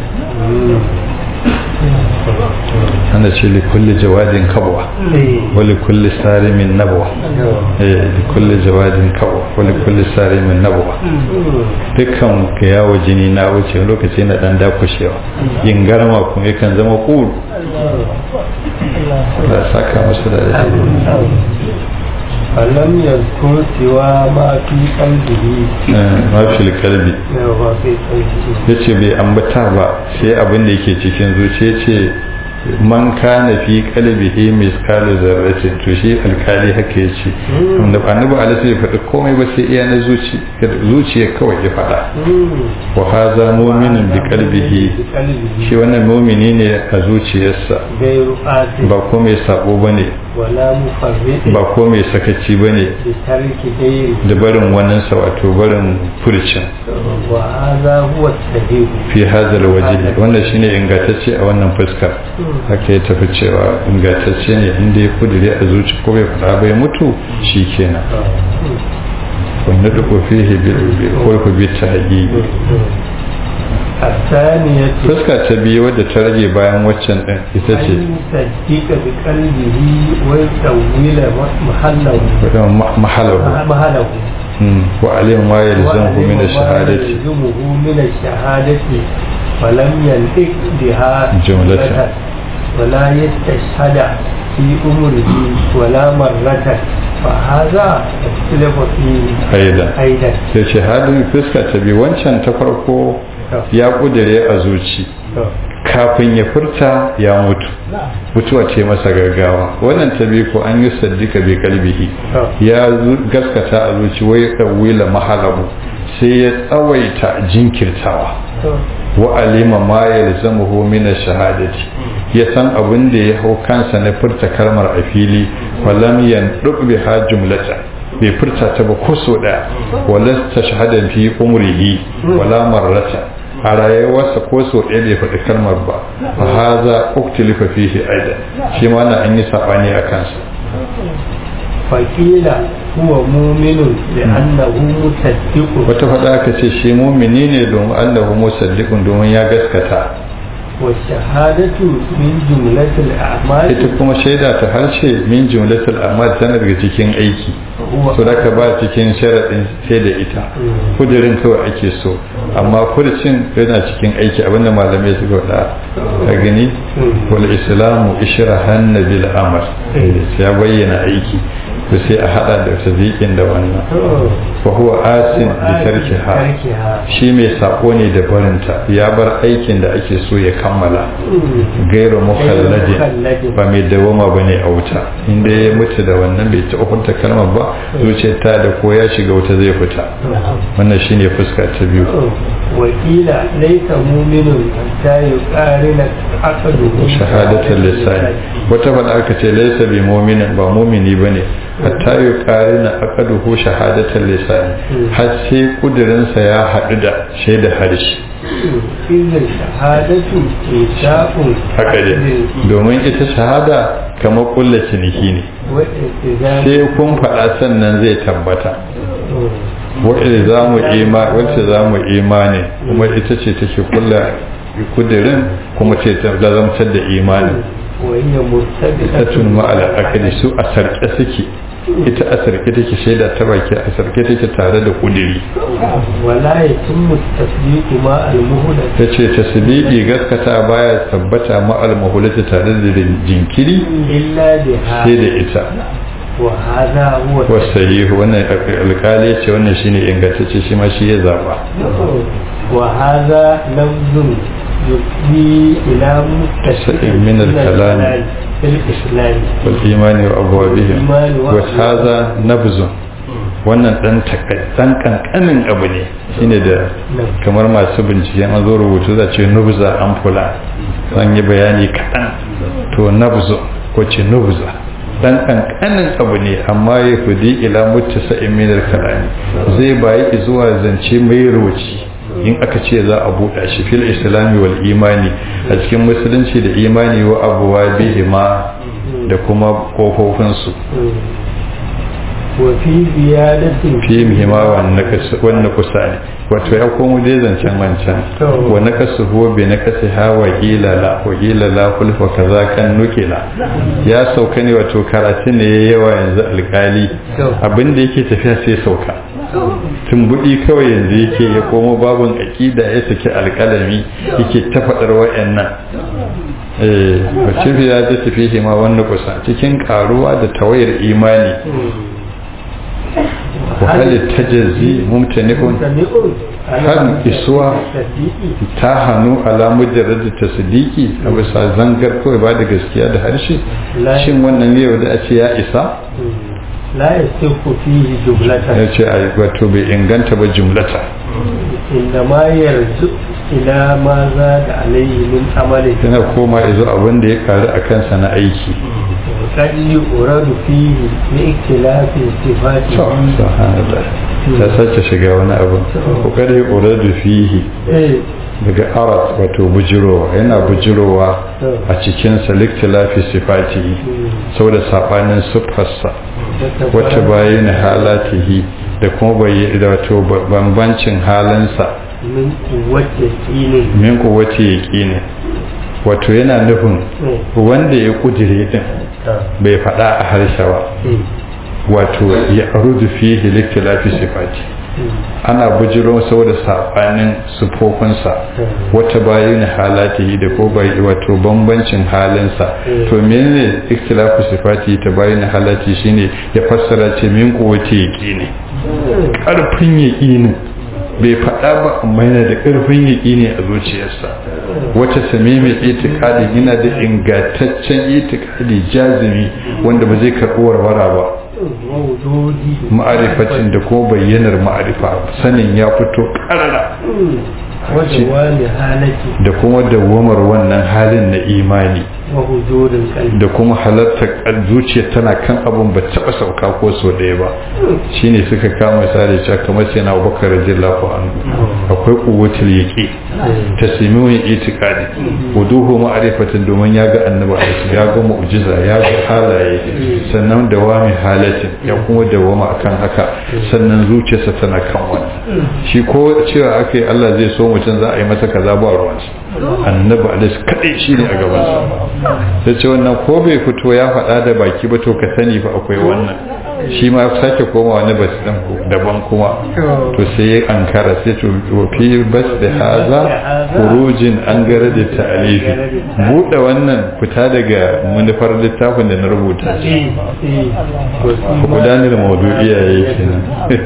ana ce li kulli jawadin kabwa wa li kulli sarimin nabwa eh li kulli jawadin kabwa wa li kulli sarimin nabwa dukkan ka yawo jini na wuce lokaci na dan dakushewa yin garma kuma yakan zama kuru da saka musu da فلم يذكر سوى ما في قلبه ما في القلب ما في قلبه yace bai ambata ba sai abin da yake cikin zuciya ce man kana fi qalbihi misqalu zarratin to shi alkali haka yace wanda annabi alaihi ya faɗi komai ba sai iya na zuci zuciya kawai ya faɗa wa hadha mu'minun bi qalbihi shi wannan mu'mini ne a zuciyarsa gairu asi ba ko mai sabo bane wala mufarrid ba ko mai sakaci bane bi tarki gairi da barin wannan sa wato barin furcin wa hadha huwa sahih fi hadha alwajhi wannan shine ingantacce a wannan fuskar haka ya tafi cewa ingantacce ne inda ya kudure a zuci ko bai fada bai mutu shikenan wanda duk fihi bil khulq bi tahqiq الثانية fuska ta biyu wadda ta rage bayan waccan din ita ce أن يصدق بقلبه ويسويل محله wadda mahalahu محله wa alim ma yalzamu min ash-shahadati يلزمه من الشهادة ولم ينطق بها جملة. ولا يستشهد في أمره ولا مرة فهذا اختلف فيه aidan أيضا sai ce halin fuska ta biyu wancan ta farko ya kudure a zuci kafin ya furta ya mutu mutuwa ce masa gaggawa wannan ta biyu ko an yi saddika bi kalbihi ya zu- gaskata a zuci wai ɗauwila mahalahu sai ya tsawaita jinkirtawa wa alima ma yalzamuhu min ash-shahadati ya san abin da ya hau kansa na furta kalmar a fili walam yanduq biha jumlatan bai furta ta ba ko so daya wala tashhada fi umrihi wala marrata a rayuwarsa ko so ɗaya bai faɗi kalmar ba fa haza uktilifa fihi aidan shi ma na an yi sabani a kansa فقيل هو مؤمن لأنه مصدق wata faɗa aka ce shi mumini ne domin annahu musaddiqun domin ya gaskata والشهادة من جملة الأعمال ita kuma shaida ta harshe min jumlatul amal tana daga cikin aiki هو so da ka ba cikin sharaɗin sai da ita kudirin kawai ake so amma furcin yana cikin aiki abinda malamai suka faɗa a gani wal islamu ishrahan bil amal ya bayyana aiki to sai a hada da tazikin da wannan wa huwa asin bi tarkiha تركها shi mai sako ne da barinta ya bar aikin da ake so ya kammala gairu mukhalladin ba mai dawama ba ne a wuta inda ya mutu da wannan bai ta ukunta kalmar ba zuciyar ta da ko ya shiga wuta zai fita wannan shine fuska ta biyu وقيل ليس مؤمن حتى يقارن عقله shahadatul lisani wata faɗa aka ce laisa bi mu'minin ba mu'mini bane hatta yuqarina aqaduhu shahadatul lisani har sai kudirinsa ya haɗu da shaida harshe إذا الشهادة إنشاء haka ne domin ita shahada kamar kulla ciniki ne والالتزام sai kun faɗa sannan zai tabbata wacce za mu ima wacce za mu imani kuma ita ce take kulla kudirin kuma ce ta lazamtar da imani وهي مرتبطة tatun ma'ala akali su a sarke suke ita a sarke take shaida ta baki a sarke take tare da kudiri ولا يتم التصديق مع المهلة ta ce tasbiqi gaskata baya tabbata ma'al mahulati tare da jinkiri إلا بها sai da ita وهذا هو wasahihu wannan alkali ce wannan shine ingantacce shi ma shi ya zaba وهذا لفظ يفضي إلى متسع من الكلام. في الإسلام wal imani wa abwabihim Imani wa wa hadha nabzun wannan dan dan kankanin abu ne shine da kamar masu bincike an zo rubutu za ce nubza an fula an yi bayani kaɗan to nabzu ko ce nubza dan kankanin abu ne amma ya fudi ila muttasa min al-kalami zai bayi zuwa zance mai roci in aka ce za a buɗa shi fil islami wal imani a cikin musulunci da imani wa abuwa bihima da kuma kofofinsu وفي زيادة fi muhimma wannan kusa ne wato ya komo dai zancen wancan wa na kasu huwa bi na kasi ha wa la wa la kulfa kaza kan nukila ya sauka ne wato karatu ne ya yawa yanzu alkali abinda yake tafiya sai sauka tumbuɗi kawai yanzu yake ya komo babun aƙida ya saki alƙalami yake ta faɗar wa'annan eh wacce ya ji tafi ma wannan kusa cikin karuwa da tawayar imani وهل التجزي ممتنع ممتنع har isuwa ta hannu alamu da rada ta sidiki a bisa zangar kawai ba da gaskiya da harshe shin wannan yau da a ce ya isa la yasihu fihi jumlatan ya ce a wato bai inganta ba jumlata inda ma yarju ila ma za da alayhi min amali yana koma izo abin da ya karu a kansa na aiki قد يورد فيه باختلاف صفاته ta sace shiga wani abu kokari uradu fihi daga arat wato bujirowa yana bujirowa a cikin saliktilafi sifati saboda sabanin siffarsa wata bayan halatihi da kuma bayi da wato bambancin halinsa min kuwace kine min kuwace yaqini wato yana nufin wanda ya kudire din bai faɗa a harshe ba wato ya arudu fihi liktilafi sifati ana bujiro saboda sabanin sufofinsa wata bayin halatihi da ko bai wato bambancin halinsa to menene ikhtilafu sifati ta bayin halati shine ya fassara ce min kuwati yaqini karfin yaqini bai faɗa ba amma yana da ƙarfin yaƙini a zuciyarsa wata same mai itikadi yana da ingantaccen itikadi jazimi wanda ba zai karɓi warwara ba ma'arifatin da ko bayyanar ma'arifa sanin ya fito ƙarara da kuma dawamar wannan halin na imani da kuma halartar zuciya tana kan abin ba taɓa sauka ko so ɗaya ba shine suka kama misali cewa kamar sai na abubakar radiyallahu anhu akwai kuwatul yaqi tasmimin itiqadi wuduhu ma'rifatin domin ya ga annabi ya ga mu'jiza ya ga halaye sannan dawami halatin ya kuma dawama akan haka sannan zuciyarsa tana kan wannan shi ko cewa akai Allah zai so mutum za a yi masa kaza ba ruwansa annabi alaihi kadai shine a gabansa sai ce wannan ko bai fito ya faɗa da baki ba to ka sani fa akwai wannan shi ma sake koma wani bas ɗin daban kuma to sai ya ankara sai to fi bas da haza kurujin an gara da ta'alifi buɗe wannan fita daga manufar littafin da na rubuta shi gudanar maudu'iya ya yi kenan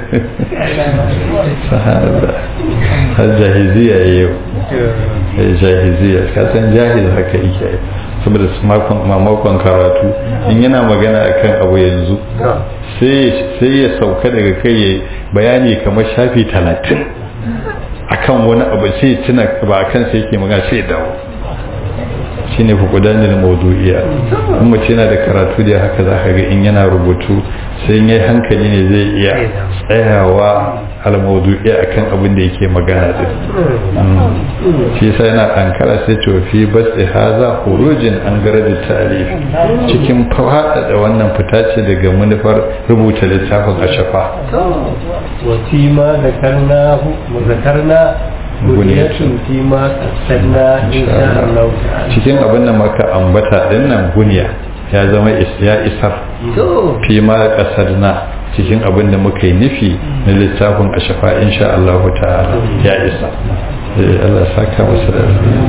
sahaba har jahiziya ya yi jahiziya kasan jahiz haka yake saboda mamakon karatu in yana magana akan abu yanzu sai ya sauka daga kai ya bayani kamar shafi talatin akan wani abu sai tuna ba a kansa yake magana sai dawo shi ne fukudanin maudu'iya in mace yana da karatu da haka za ka ga in yana rubutu sai yi hankali ne zai iya tsayawa al-maudu'iya akan abin da yake magana din shi yasa yana ankara sai ce fi bas haza khurujin an gara da ta'alif cikin fada da wannan fita ce daga manufar rubuta littafin ashafa wa fi ma zakarna zakarna buniyatun fi ma qasadna insha Allah cikin abin da maka ambata din nan buniya ya zama ya isar fi ma qasadna cikin abin da muka yi nufi na littafin a shafa insha Allah ta'ala ya isa Allah saka masa da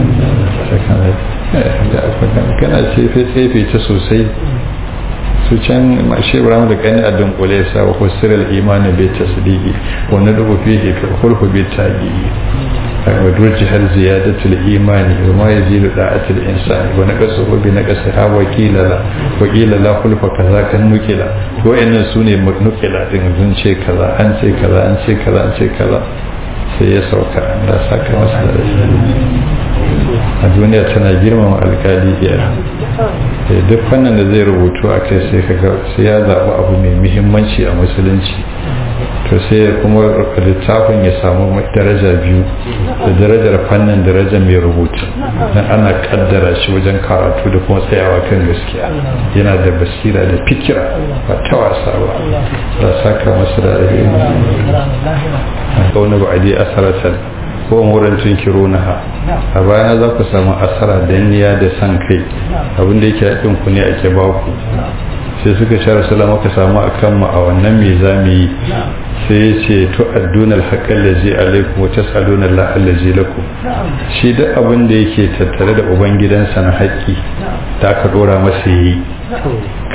kana tsefe tsefe ta sosai su can mashi ibrahim da kani a dunkule sa wa kusurar imanin bai tasdiki wani rubu fiye ka hulhu bai tabi'i wa durji har ziyadatul imani wa ma yazidu da'atul insani wa naqasu bi naqasi ha wa qila la wa qila la hulfa kaza kan nukila to wayannan sune nukila din sun ce kaza an ce kaza an ce kaza an ce kaza sai ya sauka da saka masa da a duniya tana girmama alkali iya duk fannin da zai rubutu a kai sai kaga sai ya zaɓi abu mai muhimmanci a musulunci to sai kuma littafin ya samu daraja biyu da darajar fannin darajar mai rubutu dan ana kaddara shi wajen karatu da kuma tsayawa kan gaskiya yana da basira da fikira ba ta wasa ba da saka masa da alheri kauna ba a je asaratan ko wurin tunkirunaha a bayan za ku samu asara danniya da san kai abinda yake haɗin ku ne ake ba ku sai suka sha salama ka samu a kanmu a wannan me za mu yi sai ya ce to adduna alhaƙar da zai alaikum wata tsaluna la'alla zai lakum shi duk abin da yake tattare da ubangidansa na haƙƙi da aka ɗora masa yi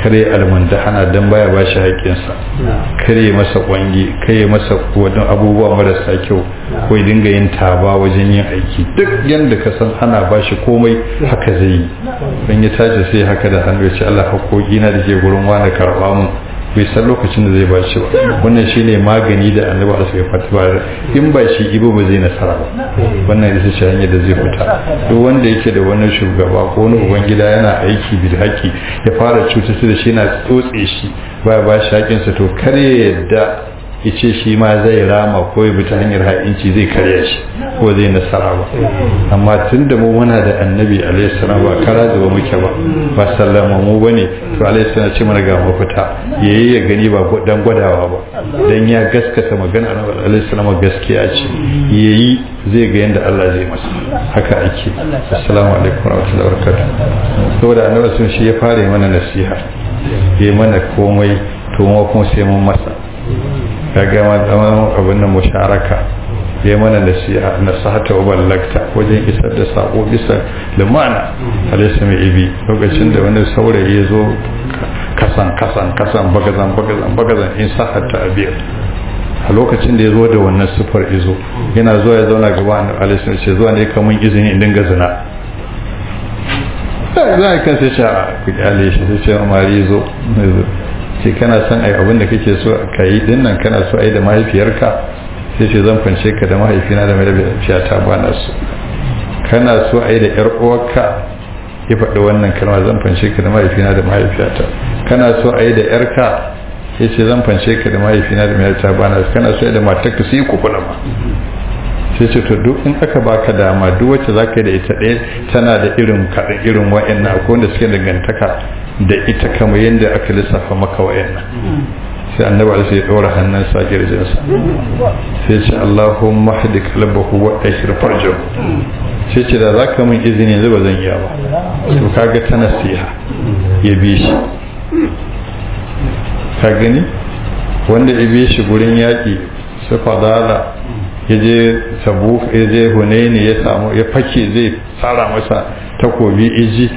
kare almundahana dan baya ba shi haƙƙinsa kare masa kwangi kare masa wani abubuwa marasa kyau ko ya dinga yin taba wajen yin aiki duk yanda ka san ana ba shi komai haka zai yi don ya tashi sai haka da hannu ya ce Allah haƙoƙi na da ke gurin wani karɓa mu bai san lokacin da zai ba shi ba wannan shine magani da annabi Allah ya fata ba in ba shi ibo ba zai nasara ba wannan ita ce hanyar da zai fita duk wanda yake da wani shugaba ko wani ubangida yana aiki bil haƙi ya fara cutar da shi yana tsotse shi ba ba shi haƙinsa to kar ya yadda ya ce shi ma zai rama ko ya bi ta hanyar ha'inci zai karya shi ko zai nasara ba amma tun da mu muna da annabi alaihi salam ba kara zuba muke ba ba sallama mu bane to alaihi salam ce mana ga mafita yayi ya gani ba dan gwadawa ba dan ya gaskata magana annabi alaihi salam gaskiya ce yayi zai ga yanda Allah zai masa haka ake assalamu alaikum warahmatullahi wabarakatuh saboda annabi sun shi ya fara mana nasiha yayi mana komai to mu kuma sai mun masa kaga ma abin nan musharaka ya mana nasiha nasahata wa ballakta wajen isar da sako bisa lumana alaysa mai ibi lokacin da wani saurayi ya zo kasan kasan kasan bagazan bagazan bagazan in sahata abiyar a lokacin da ya zo da wannan sufar izo yana zuwa ya zauna gaba annabi alayhi ce zuwa ne kamun izini in dinga zina za a kan sai ce ku kyale shi sai ce mari zo ce kana son ai abin da kake so ka yi dinnan kana so ai da mahaifiyarka sai ce zan fance ka da mahaifina da mahaifiyata ba na so kana so ai da yar uwarka ya faɗi wannan kalma zan fance ka da mahaifina da mahaifiyata kana so ai da yarka ya ce zan fance ka da mahaifina da mahaifiyata ba na so kana so ai da matarka sai ku kula ma sai ce to duk in aka baka dama duk wacce za ka yi da ita ɗaya tana da irin kaɗan irin wa'annan akwai wanda suke dangantaka da ita kamar yadda aka lissafa maka wa'annan sai annabi alaihi sai ya ɗora hannunsa a girjinsa sai ce Allahumma hadi qalbahu wa ashir farjahu sai ce da zaka min izini yanzu ba zan iya ba to kaga ta nasiha ya bi shi ka gani wanda ya bi shi gurin yaƙi su fadala ya je tabu ya je hunaini ya samu ya fake zai tsara masa takobi iji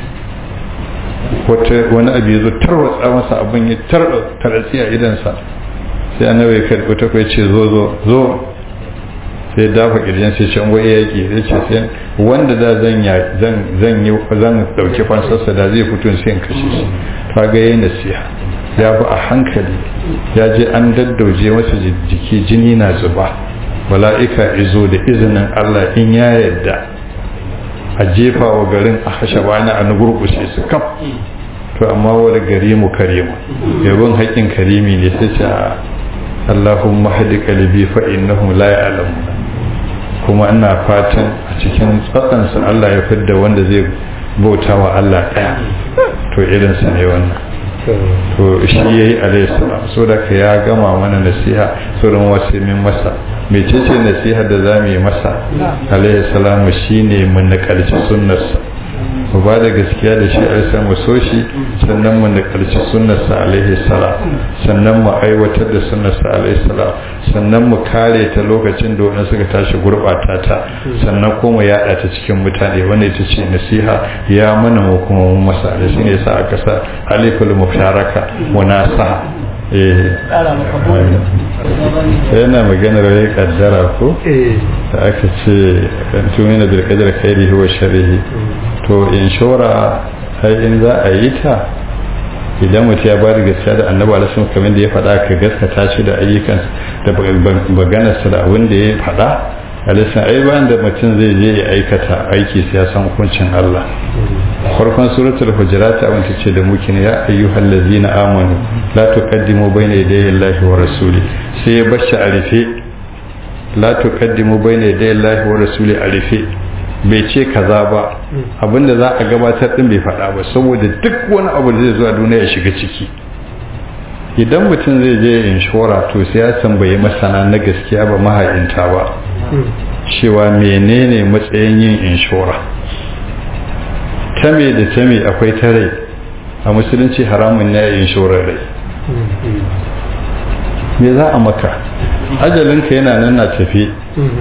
wani abu ya zo tarwatsa masa abin ya taratsi a idansa sai annabi ya karɓi ta kai ce zo zo zo sai dafa kirjin sai can wai yaƙi ya ce sai wanda da zan zan yi zan dauki fansarsa da zai fito sai in kashe shi ta ga yayin nasiha ya bi a hankali ya je an daddauje masa jiki jini na zuba mala'ika izo da izinin Allah in ya yarda a jefa wa garin a hashe bani a nugurkushe su kam to amma wani gari mu karimu yabon haƙin karimi ne sai ce Allahumma hadi qalbi fa innahu la ya'lamu kuma ina fatan a cikin tsatsansa Allah ya fidda wanda zai bauta wa Allah ɗaya to irinsa ne wannan to shi yayi alayhi salam so da ka ya gama mana nasiha sauran wasu min masa mecece nasiha da za mu yi masa alayhi salam shine mu nakalci sunnarsa mu ba da gaskiya da shi alayhi mu so shi sannan mu nakalci sunnarsa alayhi salam sannan mu aiwatar da sunnarsa alayhi salam sannan mu kare ta lokacin da wani suka tashi gurbata ta sannan kuma yada ta cikin mutane wanda ita ce nasiha ya mana mu kuma mu masa da shine yasa aka sa aliful musharaka munasaha yana maganar rai kaddara ko da aka ce kan tumina bil qadar khairihi wa sharrihi to inshora sai in za a yi ta idan mutum ya ba da gaskiya da annabi alaihi kamar da ya faɗa ka gaskata shi da ayyukan da maganarsa da abin da ya faɗa alaihi ai bayan da mutum zai je ya aikata aiki sai ya san hukuncin Allah farkon suratul hujurat abin ta ce da muke ne ya ayyuhal ladzina amanu la tuqaddimu bayna yaday Allahi wa rasuli sai ya bashi a rufe la tuqaddimu bayna yaday Allahi wa rasuli a rufe bai ce kaza ba abinda za a gabatar din bai faɗa ba saboda duk wani abu da zai zuwa duniya ya shiga ciki idan mutum zai je inshora to sai ya tambayi masana na gaskiya ba maha'inta ba cewa menene matsayin yin inshora ta me da ta me akwai ta rai a musulunci haramun ne inshorar rai me za a maka ajalinka yana nan na tafi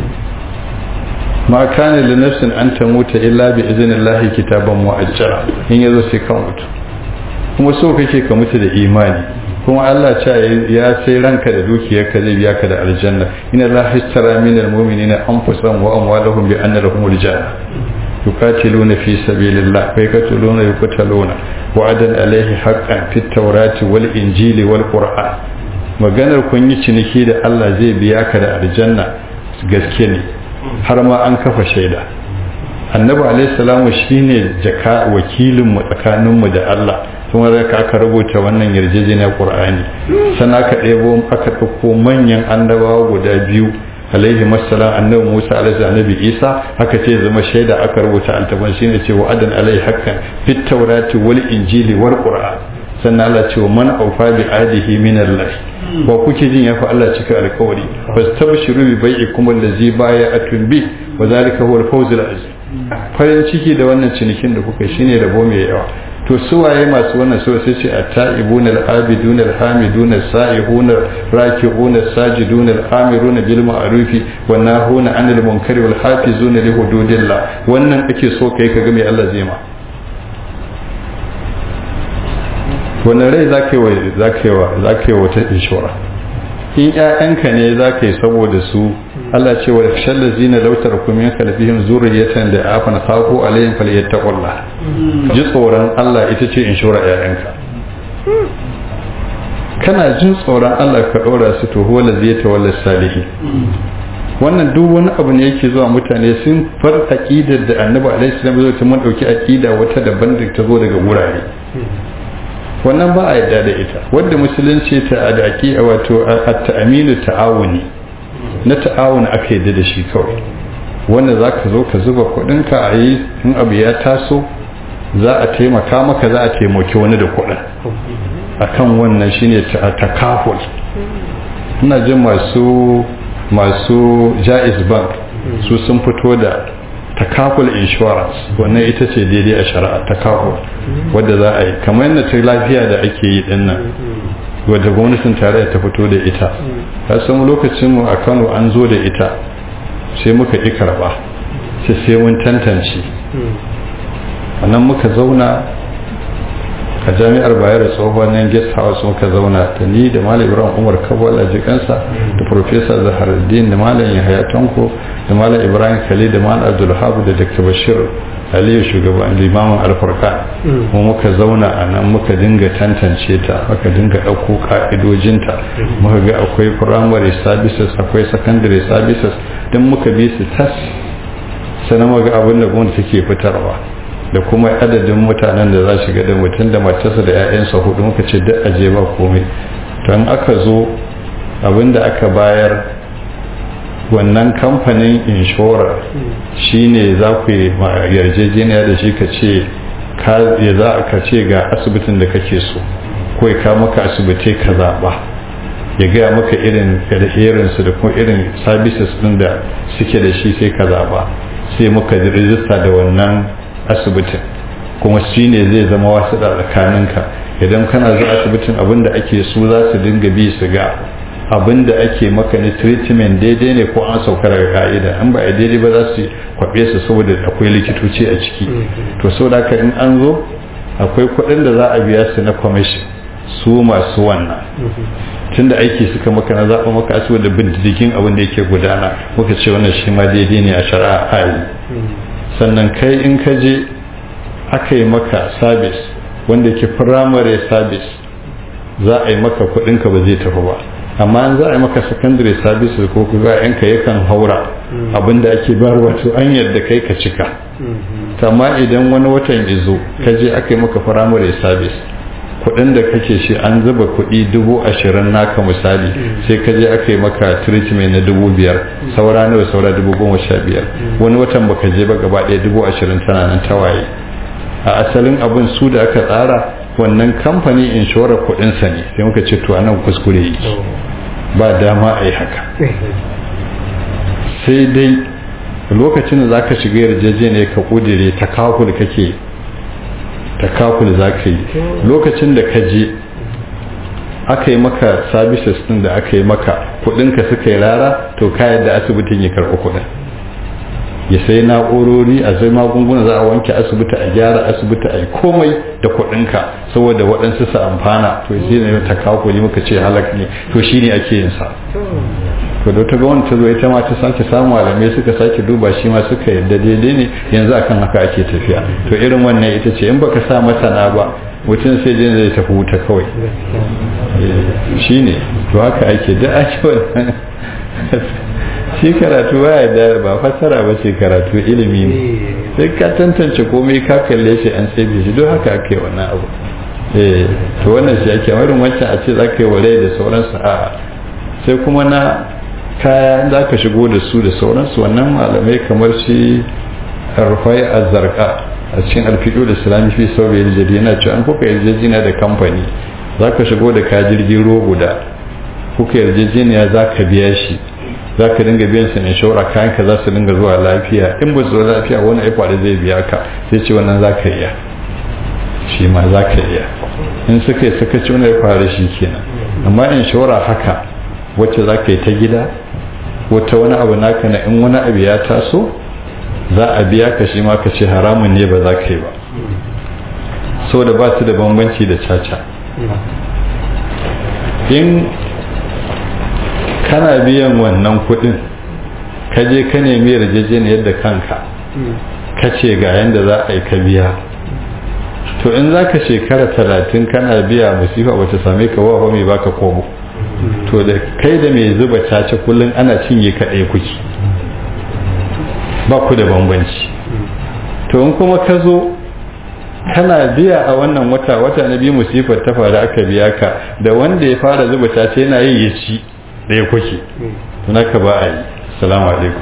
ma kana li nafsin an tamuta illa bi idnillahi kitaban mu'ajjala in yazo sai kan mutu kuma so kake ka mutu da imani kuma Allah ce ya sai ranka da dukiyarka zai biya ka da aljanna inna Allah histara min almu'minina anfusahum wa amwalahum bi anna lahumul janna yuqatiluna fi sabilillah wa yaqtuluna yuqtaluna wa'adan alaihi haqqan fit tawrati wal injili wal qur'an maganar kun yi ciniki da Allah zai biya ka da aljanna gaske ne har ma an kafa shaida annabi alaihi salamu shine jaka wakilin mu tsakanin mu da Allah kuma da aka rubuta wannan yarjejeniyar Qur'ani sannan aka ɗebo aka ɗauko manyan annabawa guda biyu alaihi masalam annabi Musa alaihi annabi Isa haka ce zama shaida aka rubuta altaban shine ce wa'adan alaihi haqqan fit tawrati wal injili wal qur'an sannan Allah ce wa man aufa bi adihi min Allah wa kuke jin yafi Allah cika alƙawari fastabshiru bi bai'ikum allazi bay'atun bi wa zalika huwa al-fawz al-azim farin ciki da wannan cinikin da kuka shine rabo mai yawa to su waye masu wannan so sai ce at-ta'ibuna al-abiduna al-hamiduna as-sa'ihuna raki'una as-sajiduna al-amiruna bil ma'ruf wa nahuna 'anil munkari wal hafizuna li hududillah wannan ake so kai kaga mai Allah zai ma wannan rai za ka yi wata inshora in ‘ya'yanka ne za ka yi saboda su Allah ce wa shalla zina lautar kumin kalfihim zuriyatan da afan sako alayhim falyattaqullah ji tsoron Allah ita ce inshora ‘ya'yanka kana jin tsoron Allah ka ɗora su to huwa zai tawalla salihi wannan duk wani abu ne yake zuwa mutane sun far aqidar da annabi alaihi salam zai ta mun dauki aqida wata daban da ta zo daga wurare wannan ba a yadda da ita wadda musulunci ta da a wato at-ta'aminu ta'awuni na ta'awuni aka yadda da shi kawai wanda za ka zo ka zuba kuɗinka a yi in abu ya taso za a taimaka maka za a taimaki wani da kuɗin akan wannan shine takaful ina jin masu masu jaiz bank su sun fito da takaful insurance wannan ita ce daidai a shari'a takaful wadda za a yi kamar yadda ta lafiya da ake yi din nan wadda gwamnatin tarayya ta fito da ita ta samu lokacin mu a Kano an zo da ita sai muka ƙi karɓa sai sai mun tantance wannan muka zauna a jami'ar bayar da tsohon nan guest house muka zauna da ni da malam ibrahim umar kabwal a jikansa da professor zaharuddin da malam yahaya tanko da malam ibrahim khalil da malam abdulhabu da dr bashir aliyu shugaban limamin alfarka mu muka zauna a nan muka dinga tantance ta muka dinga ɗauko ka'idojinta muka ga akwai primary services akwai secondary services don muka bi su tas sannan muka ga abin da gwamnati take fitarwa da kuma adadin mutanen da za shiga da mutum da matarsa da 'ya'yansa hudu muka ce duk aje ba komai don aka zo abinda aka bayar wannan kamfanin inshorar shine za ku yi yarjejeniya da shi ka ce ya za ka ce ga asibitin da kake so ko ya kawo maka asibitai ka zaɓa ya gaya maka irin irinsu da kuma irin services ɗin da suke da shi sai ka zaɓa sai muka rijista da wannan asibitin kuma shi ne zai zama wasu da tsakaninka idan kana zuwa asibitin abinda ake su za su dinga bi su ga abinda ake maka ni treatment daidai ne ko an sauka daga ka'ida an ba a daidai ba za su kwabe su saboda akwai likitoci a ciki to sau da in an zo akwai kuɗin da za a biya su na commission su masu wannan tunda aiki suka maka na zaɓa maka asibiti da bin diddigin abin da yake gudana muka ce wannan shi ma daidai ne a shari'a a yi sannan kai in ka je aka yi maka service wanda ke primary service za a yi maka kudinka ba zai tafi ba amma an za a yi maka secondary service ko kuga yanka yakan haura abinda ake bayar wato an yadda kai ka cika amma idan wani watan izo ka je aka yi maka primary service kudin da kake shi an zuba kudi dubu ashirin naka misali sai ka je aka yi maka treatment na dubu biyar saura nawa saura dubu goma sha biyar wani watan baka je ba gaba ɗaya dubu ashirin tana nan tawaye a asalin abin su da aka tsara wannan kamfani inshorar kudinsa ne sai muka ce to anan kuskure yake ba dama a yi haka sai dai lokacin da za ka shiga yarjejeniya ka kudire ta kakul kake takaful za ka yi lokacin da ka je aka yi maka services din da aka yi maka kudinka suka yi rara to ka yadda asibitin ya karɓi kudin ya sai na'urori a sai magunguna za a wanke asibiti a gyara asibiti a yi komai da kuɗinka saboda waɗansu su amfana to shi ne ta kawo kuɗi muka ce halak ne to shi ne ake yin sa to da ta ga wani ta zo ita ma ta sake samu malamai suka sake duba shi ma suka yadda daidai ne yanzu akan haka ake tafiya to irin wannan ita ce in baka sa masana ba mutum sai jin zai tafi wuta kawai shi ne to haka ake da ake wannan shi karatu baya da ba fassara ba ce karatu ilimi ne sai ka tantance komai ka kalle shi an sai shi don haka ake wannan abu eh to wannan shi ake warin wancan a ce za ka yi wale da sauransu a sai kuma na kaya za ka shigo da su da sauransu wannan malamai kamar shi rufai azzarka a cikin alfiɗo da islami fi sau bai yarjejji yana cewa an kuka yarjejjina da kamfani za ka shigo da ka jirgin ruwa guda kuka yarjejjeniya za ka biya shi za ka dinga biyan sa inshora kayan ka za su dinga zuwa lafiya in ba su zuwa lafiya wani ya faru zai biya ka sai ce wannan za ka iya shi ma za ka iya in suka yi suka ci wani ya faru shi kenan amma inshora haka wacce za ka yi ta gida wata wani abu naka na in wani abu ya taso za a biya ka shi ma ka ce haramun ne ba za ka yi ba so da ba su da bambanci da caca in kana biyan wannan kudin ka je ka nemi yarjejeniyar da kanka ka ce ga yadda za a yi ka biya to in za ka shekara talatin kana biya musifa ba ta same ka wa mai baka kobo to da kai da mai zuba caca kullum ana cinye kaɗai kuki ba ku da bambanci to in kuma ka zo kana biya a wannan wata wata na biyu musifar ta faru aka biya ka da wanda ya fara zuba caca yana yi ya ci ɗaya kuke tunaka ba a yi salamu alaikum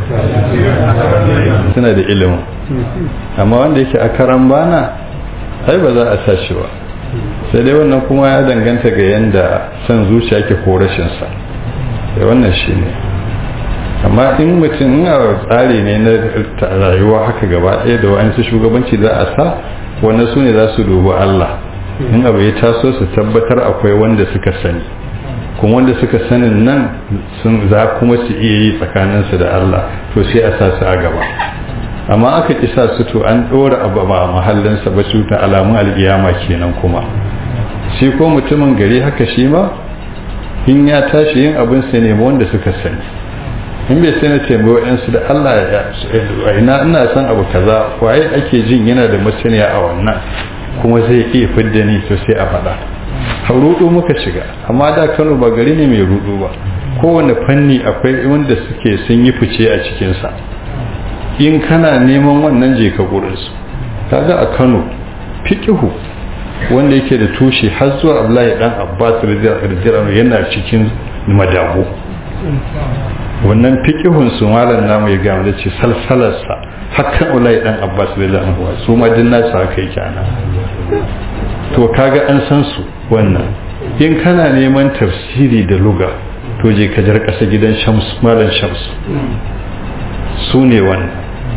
suna da ilimin amma wanda yake a karan bana ai ba za a sa shi ba sai dai wannan kuma ya danganta ga yadda son zuciya ke ko rashinsa da wannan shi ne amma in mutum a tsari ne na rayuwa haka gaba ɗaya da wa'ansu shugabanci za a sa wannan su ne za su dubi Allah in abu ya taso su tabbatar akwai wanda suka sani kuma wanda suka sanin nan sun za kuma su iya yi tsakaninsu da Allah to sai a sa su a gaba amma aka kisa su to an ɗora abu ba a mahallinsa ba su ta alamun alƙiyama kenan kuma shi ko mutumin gari haka shi ma in ya tashi yin abin sa ne wanda suka sani in bai sai na taimaki wa'yansu da Allah ya ina ina son abu kaza waye ake jin yana da masaniya a wannan kuma zai iya fidda ni to sai a faɗa rudu muka shiga amma da Kano ba gari ne mai rudu ba kowane fanni akwai wanda suke sun yi fice a cikinsa in kana neman wannan je ka gurinsu kaga a Kano fiqihu wanda yake da tushe har zuwa Abdullahi dan Abbas radiyallahu yana cikin madabu wannan fiqihun su malam namu ya gama da ce salsalarsa hakan ulai dan Abbas radiyallahu anhu su ma din nasu haka yake ana to kaga an san su wannan in kana neman tafsiri da luga to je ka jar kasa gidan Shams malam Shams su ne wannan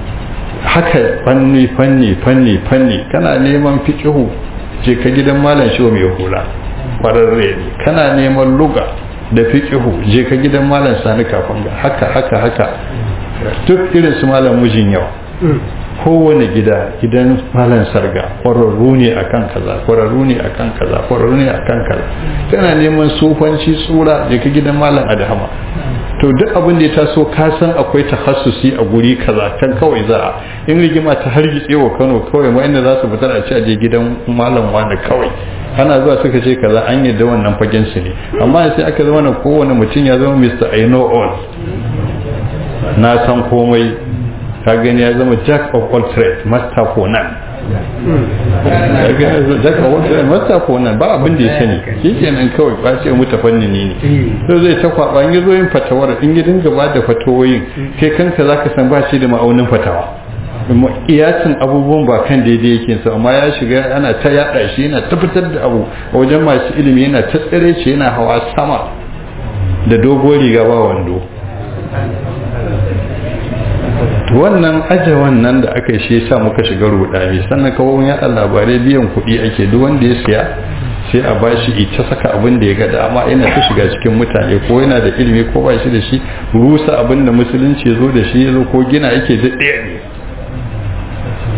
haka fanni fanni fanni fanni kana neman fiqihu je ka gidan malam shi mai hula kwararre ne kana neman luga da fiqihu je ka gidan malam sani kafin ga haka haka haka duk irin su malam mujin yau kowane gida gidan malam sarga kwararru ne akan kaza kwararru ne akan kaza kwararru ne akan kaza kana neman sufanci tsura je ka gidan malam adhama to duk abin da ya taso ka san akwai takhassusi a guri kaza kan kawai za a in rigima ta hargitse wa Kano kawai ma inda za su fitar a ci a je gidan malam wani kawai ana zuwa suka ce kaza an yadda wannan fagen su ne amma sai aka zama na kowane mutum ya zama Mr. I know all na san komai ka gani ya zama jack of all trades master for none jack of all trades master for none ba abin da ya sani shi kenan kawai ba ce mutu fannini ne to zai ta kwaba in yazo yin fatawar in ya dinga ba da fatawoyin kai kanka zaka san ba shi da ma'aunin fatawa iyacin abubuwan ba kan daidai yake sa amma ya shiga ana ta yada shi yana ta fitar da abu a wajen masu ilimi yana ta tsare ce yana hawa sama da dogon riga ba wando wannan aje wannan da aka yi shi yasa muka shiga rudani sannan kawo yaɗa labarai biyan kuɗi ake duk wanda ya siya sai a bashi ita saka abin da ya ga dama yana ta shiga cikin mutane ko yana da ilimi ko ba shi da shi rusa abin da musulunci ya zo da shi ya zo ko gina yake da ɗaya ne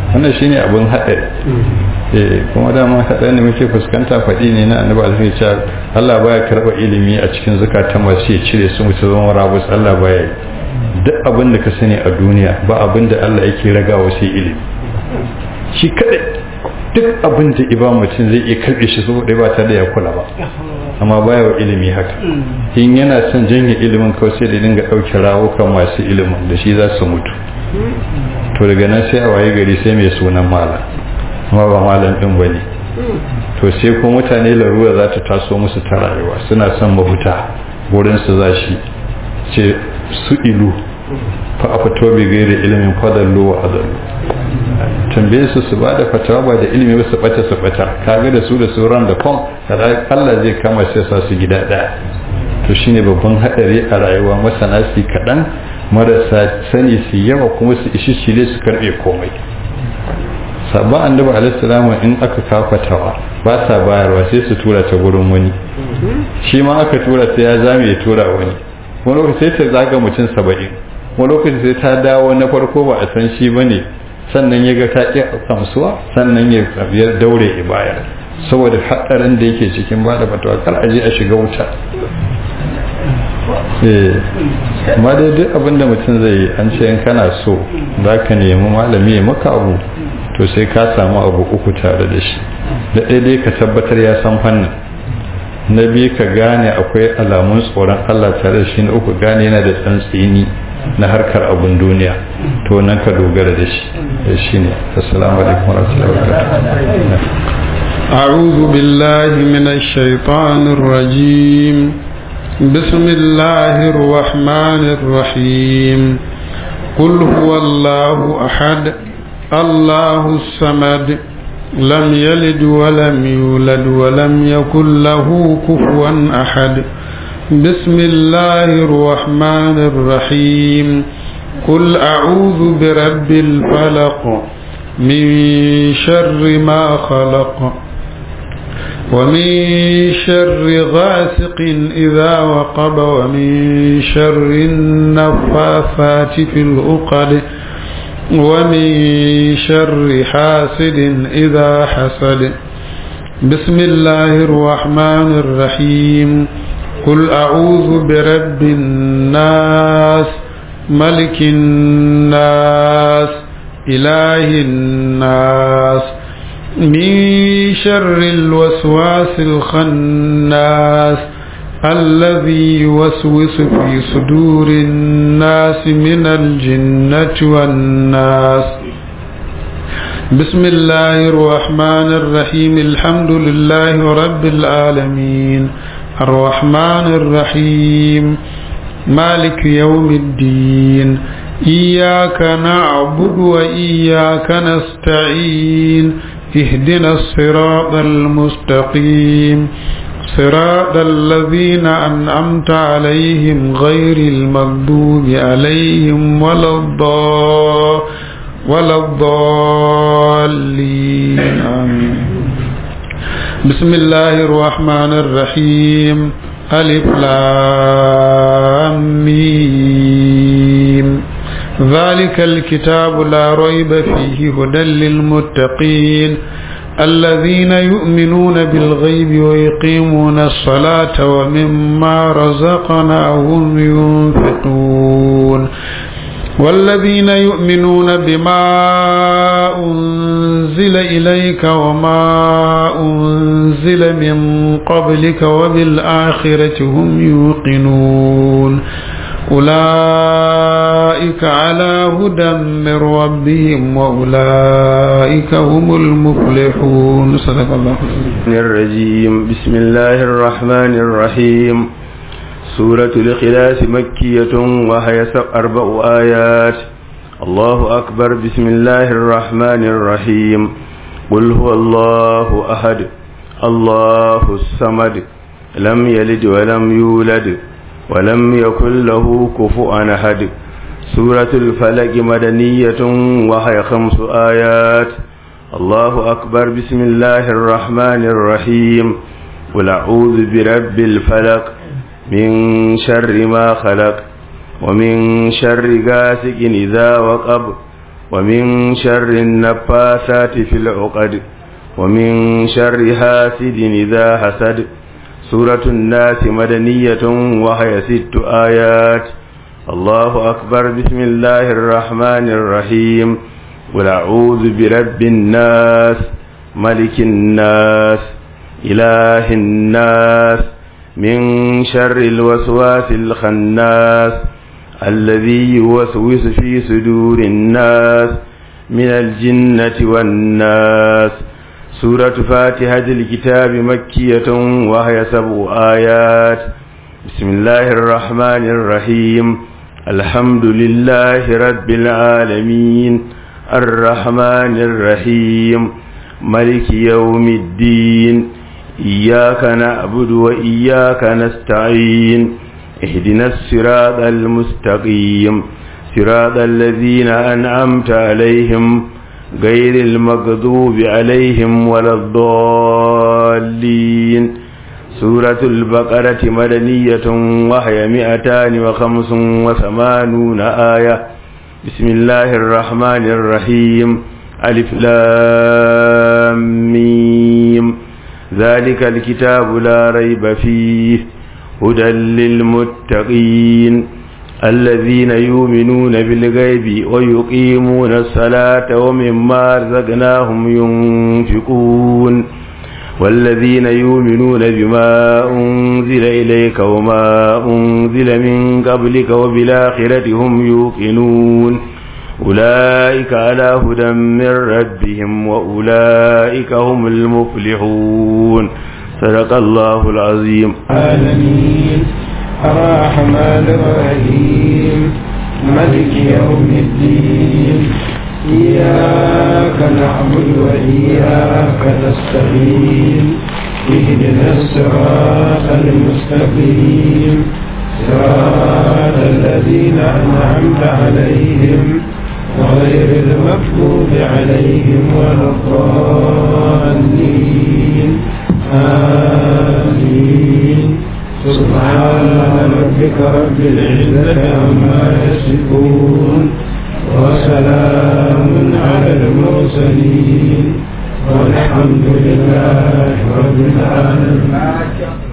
wannan shine abin haɗari eh kuma dama haɗari ne muke fuskanta faɗi ne na annabi alaihi cewa Allah baya karɓa ilimi a cikin zakatan masu ya cire su mutu zama rabus Allah baya yi duk abin da ka sani a duniya ba abin da Allah yake ragawa sai ilimi shi kadai duk abin da iba mutum zai iya karbe shi saboda ba tare da ya kula ba amma baya wa ilimi haka in yana son janye ilimin kawai sai da dinga ɗauke rawukan masu ilimin da shi za su mutu to daga nan sai a waye gari sai mai sunan malam amma ba malam din ba ne to sai ko mutane larura za ta taso musu ta rayuwa suna son mafuta wurin su za shi ce su ilu fa a fito bi gairi ilimin fadallo wa adallo tambaye su su bada fatawa ba da ilimi ba su bata su bata kaga da su da sauran da kon Allah zai kama sai sa su gida daya to shine babban hadari a rayuwa masana su kadan marasa sani su yawa kuma su ishi shile su karbe komai sabon annabi alaihi in aka kafatawa ba sa bayarwa sai su tura ta gurin wani shi ma aka tura sai ya zame ya tura wani wani lokaci sai ta zaga mutum saba'in wani lokaci sai ta dawo na farko ba a san shi ba ne sannan ya ga ta ƙi kamsuwa sannan ya daure ya bayar saboda haɗarin da yake cikin ba da fatawa kar a je a shiga wuta amma dai duk abin da mutum zai yi an ce in kana so za ka nemi malami ya maka abu to sai ka samu abu uku tare da shi da ɗaya dai ka tabbatar ya san fannin na biyu ka gane akwai alamun tsoron Allah tare da shi na uku gane yana da tsantsini na harkar abun duniya to nan ka dogara da shi da shi ne assalamu alaikum warahmatullahi wabarakatuh أعوذ بالله من الشيطان الرجيم بسم الله الرحمن الرحيم قل هو الله أحد الله الصمد لم يلد ولم يولد ولم يكن له كفوا أحد بسم الله الرحمن الرحيم قل أعوذ برب الفلق من شر ما خلق ومن شر غاسق إذا وقب ومن شر النفاثات في العقد ومن شر حاسد إذا حسد بسم الله الرحمن الرحيم قل أعوذ برب الناس ملك الناس إله الناس من شر الوسواس الخناس الذي يوسوس في صدور الناس من الجنة والناس بسم الله الرحمن الرحيم الحمد لله رب العالمين الرحمن الرحيم مالك يوم الدين إياك نعبد وإياك نستعين اهدنا الصراط المستقيم صراط الذين أنعمت عليهم غير المغضوب عليهم ولا الضال ولا الضالين آمين بسم الله الرحمن الرحيم ألف لام ميم ذلك الكتاب لا ريب فيه هدى للمتقين الذين يؤمنون بالغيب ويقيمون الصلاة ومما رزقناهم ينفقون والذين يؤمنون بما أنزل إليك وما أنزل من قبلك وبالآخرة هم يوقنون أولئك على هدى من ربهم وأولئك هم المفلحون صدق الله الرجيم بسم الله الرحمن الرحيم سورة الإخلاص مكية وهي أربع آيات الله أكبر بسم الله الرحمن الرحيم قل هو الله أحد الله الصمد لم يلد ولم يولد ولم يكن له كفوا أحد سورة الفلق مدنية وهي خمس آيات الله أكبر بسم الله الرحمن الرحيم قل أعوذ برب الفلق من شر ما خلق ومن شر غاسق إذا وقب ومن شر النفاثات في العقد ومن شر حاسد إذا حسد سورة الناس مدنية وهي ست آيات الله أكبر بسم الله الرحمن الرحيم قل أعوذ برب الناس ملك الناس إله الناس من شر الوسواس الخناس الذي يوسوس في صدور الناس من الجنة والناس سورة فاتحة الكتاب مكية وهي سبع آيات بسم الله الرحمن الرحيم الحمد لله رب العالمين الرحمن الرحيم ملك يوم الدين إياك نعبد وإياك نستعين اهدنا الصراط المستقيم صراط الذين أنعمت عليهم غير المغضوب عليهم ولا الضالين سورة البقرة مدنية وهي مئتان وخمس وثمانون آية بسم الله الرحمن الرحيم ألف لام ميم ذلك الكتاب لا ريب فيه هدى للمتقين الذين يؤمنون بالغيب ويقيمون الصلاة ومما رزقناهم ينفقون والذين يؤمنون بما أنزل إليك وما أنزل من قبلك وبالآخرة هم يوقنون أولئك على هدى من ربهم وأولئك هم المفلحون صدق الله العظيم العالمين الرحمن الرحيم ملك يوم الدين إياك نعبد وإياك نستعين اهدنا الصراط المستقيم صراط الذين أنعمت عليهم غير المغضوب عليهم ولا الضالين آمين سبحان ربك رب العزة عما يصفون وسلام على المرسلين والحمد لله رب العالمين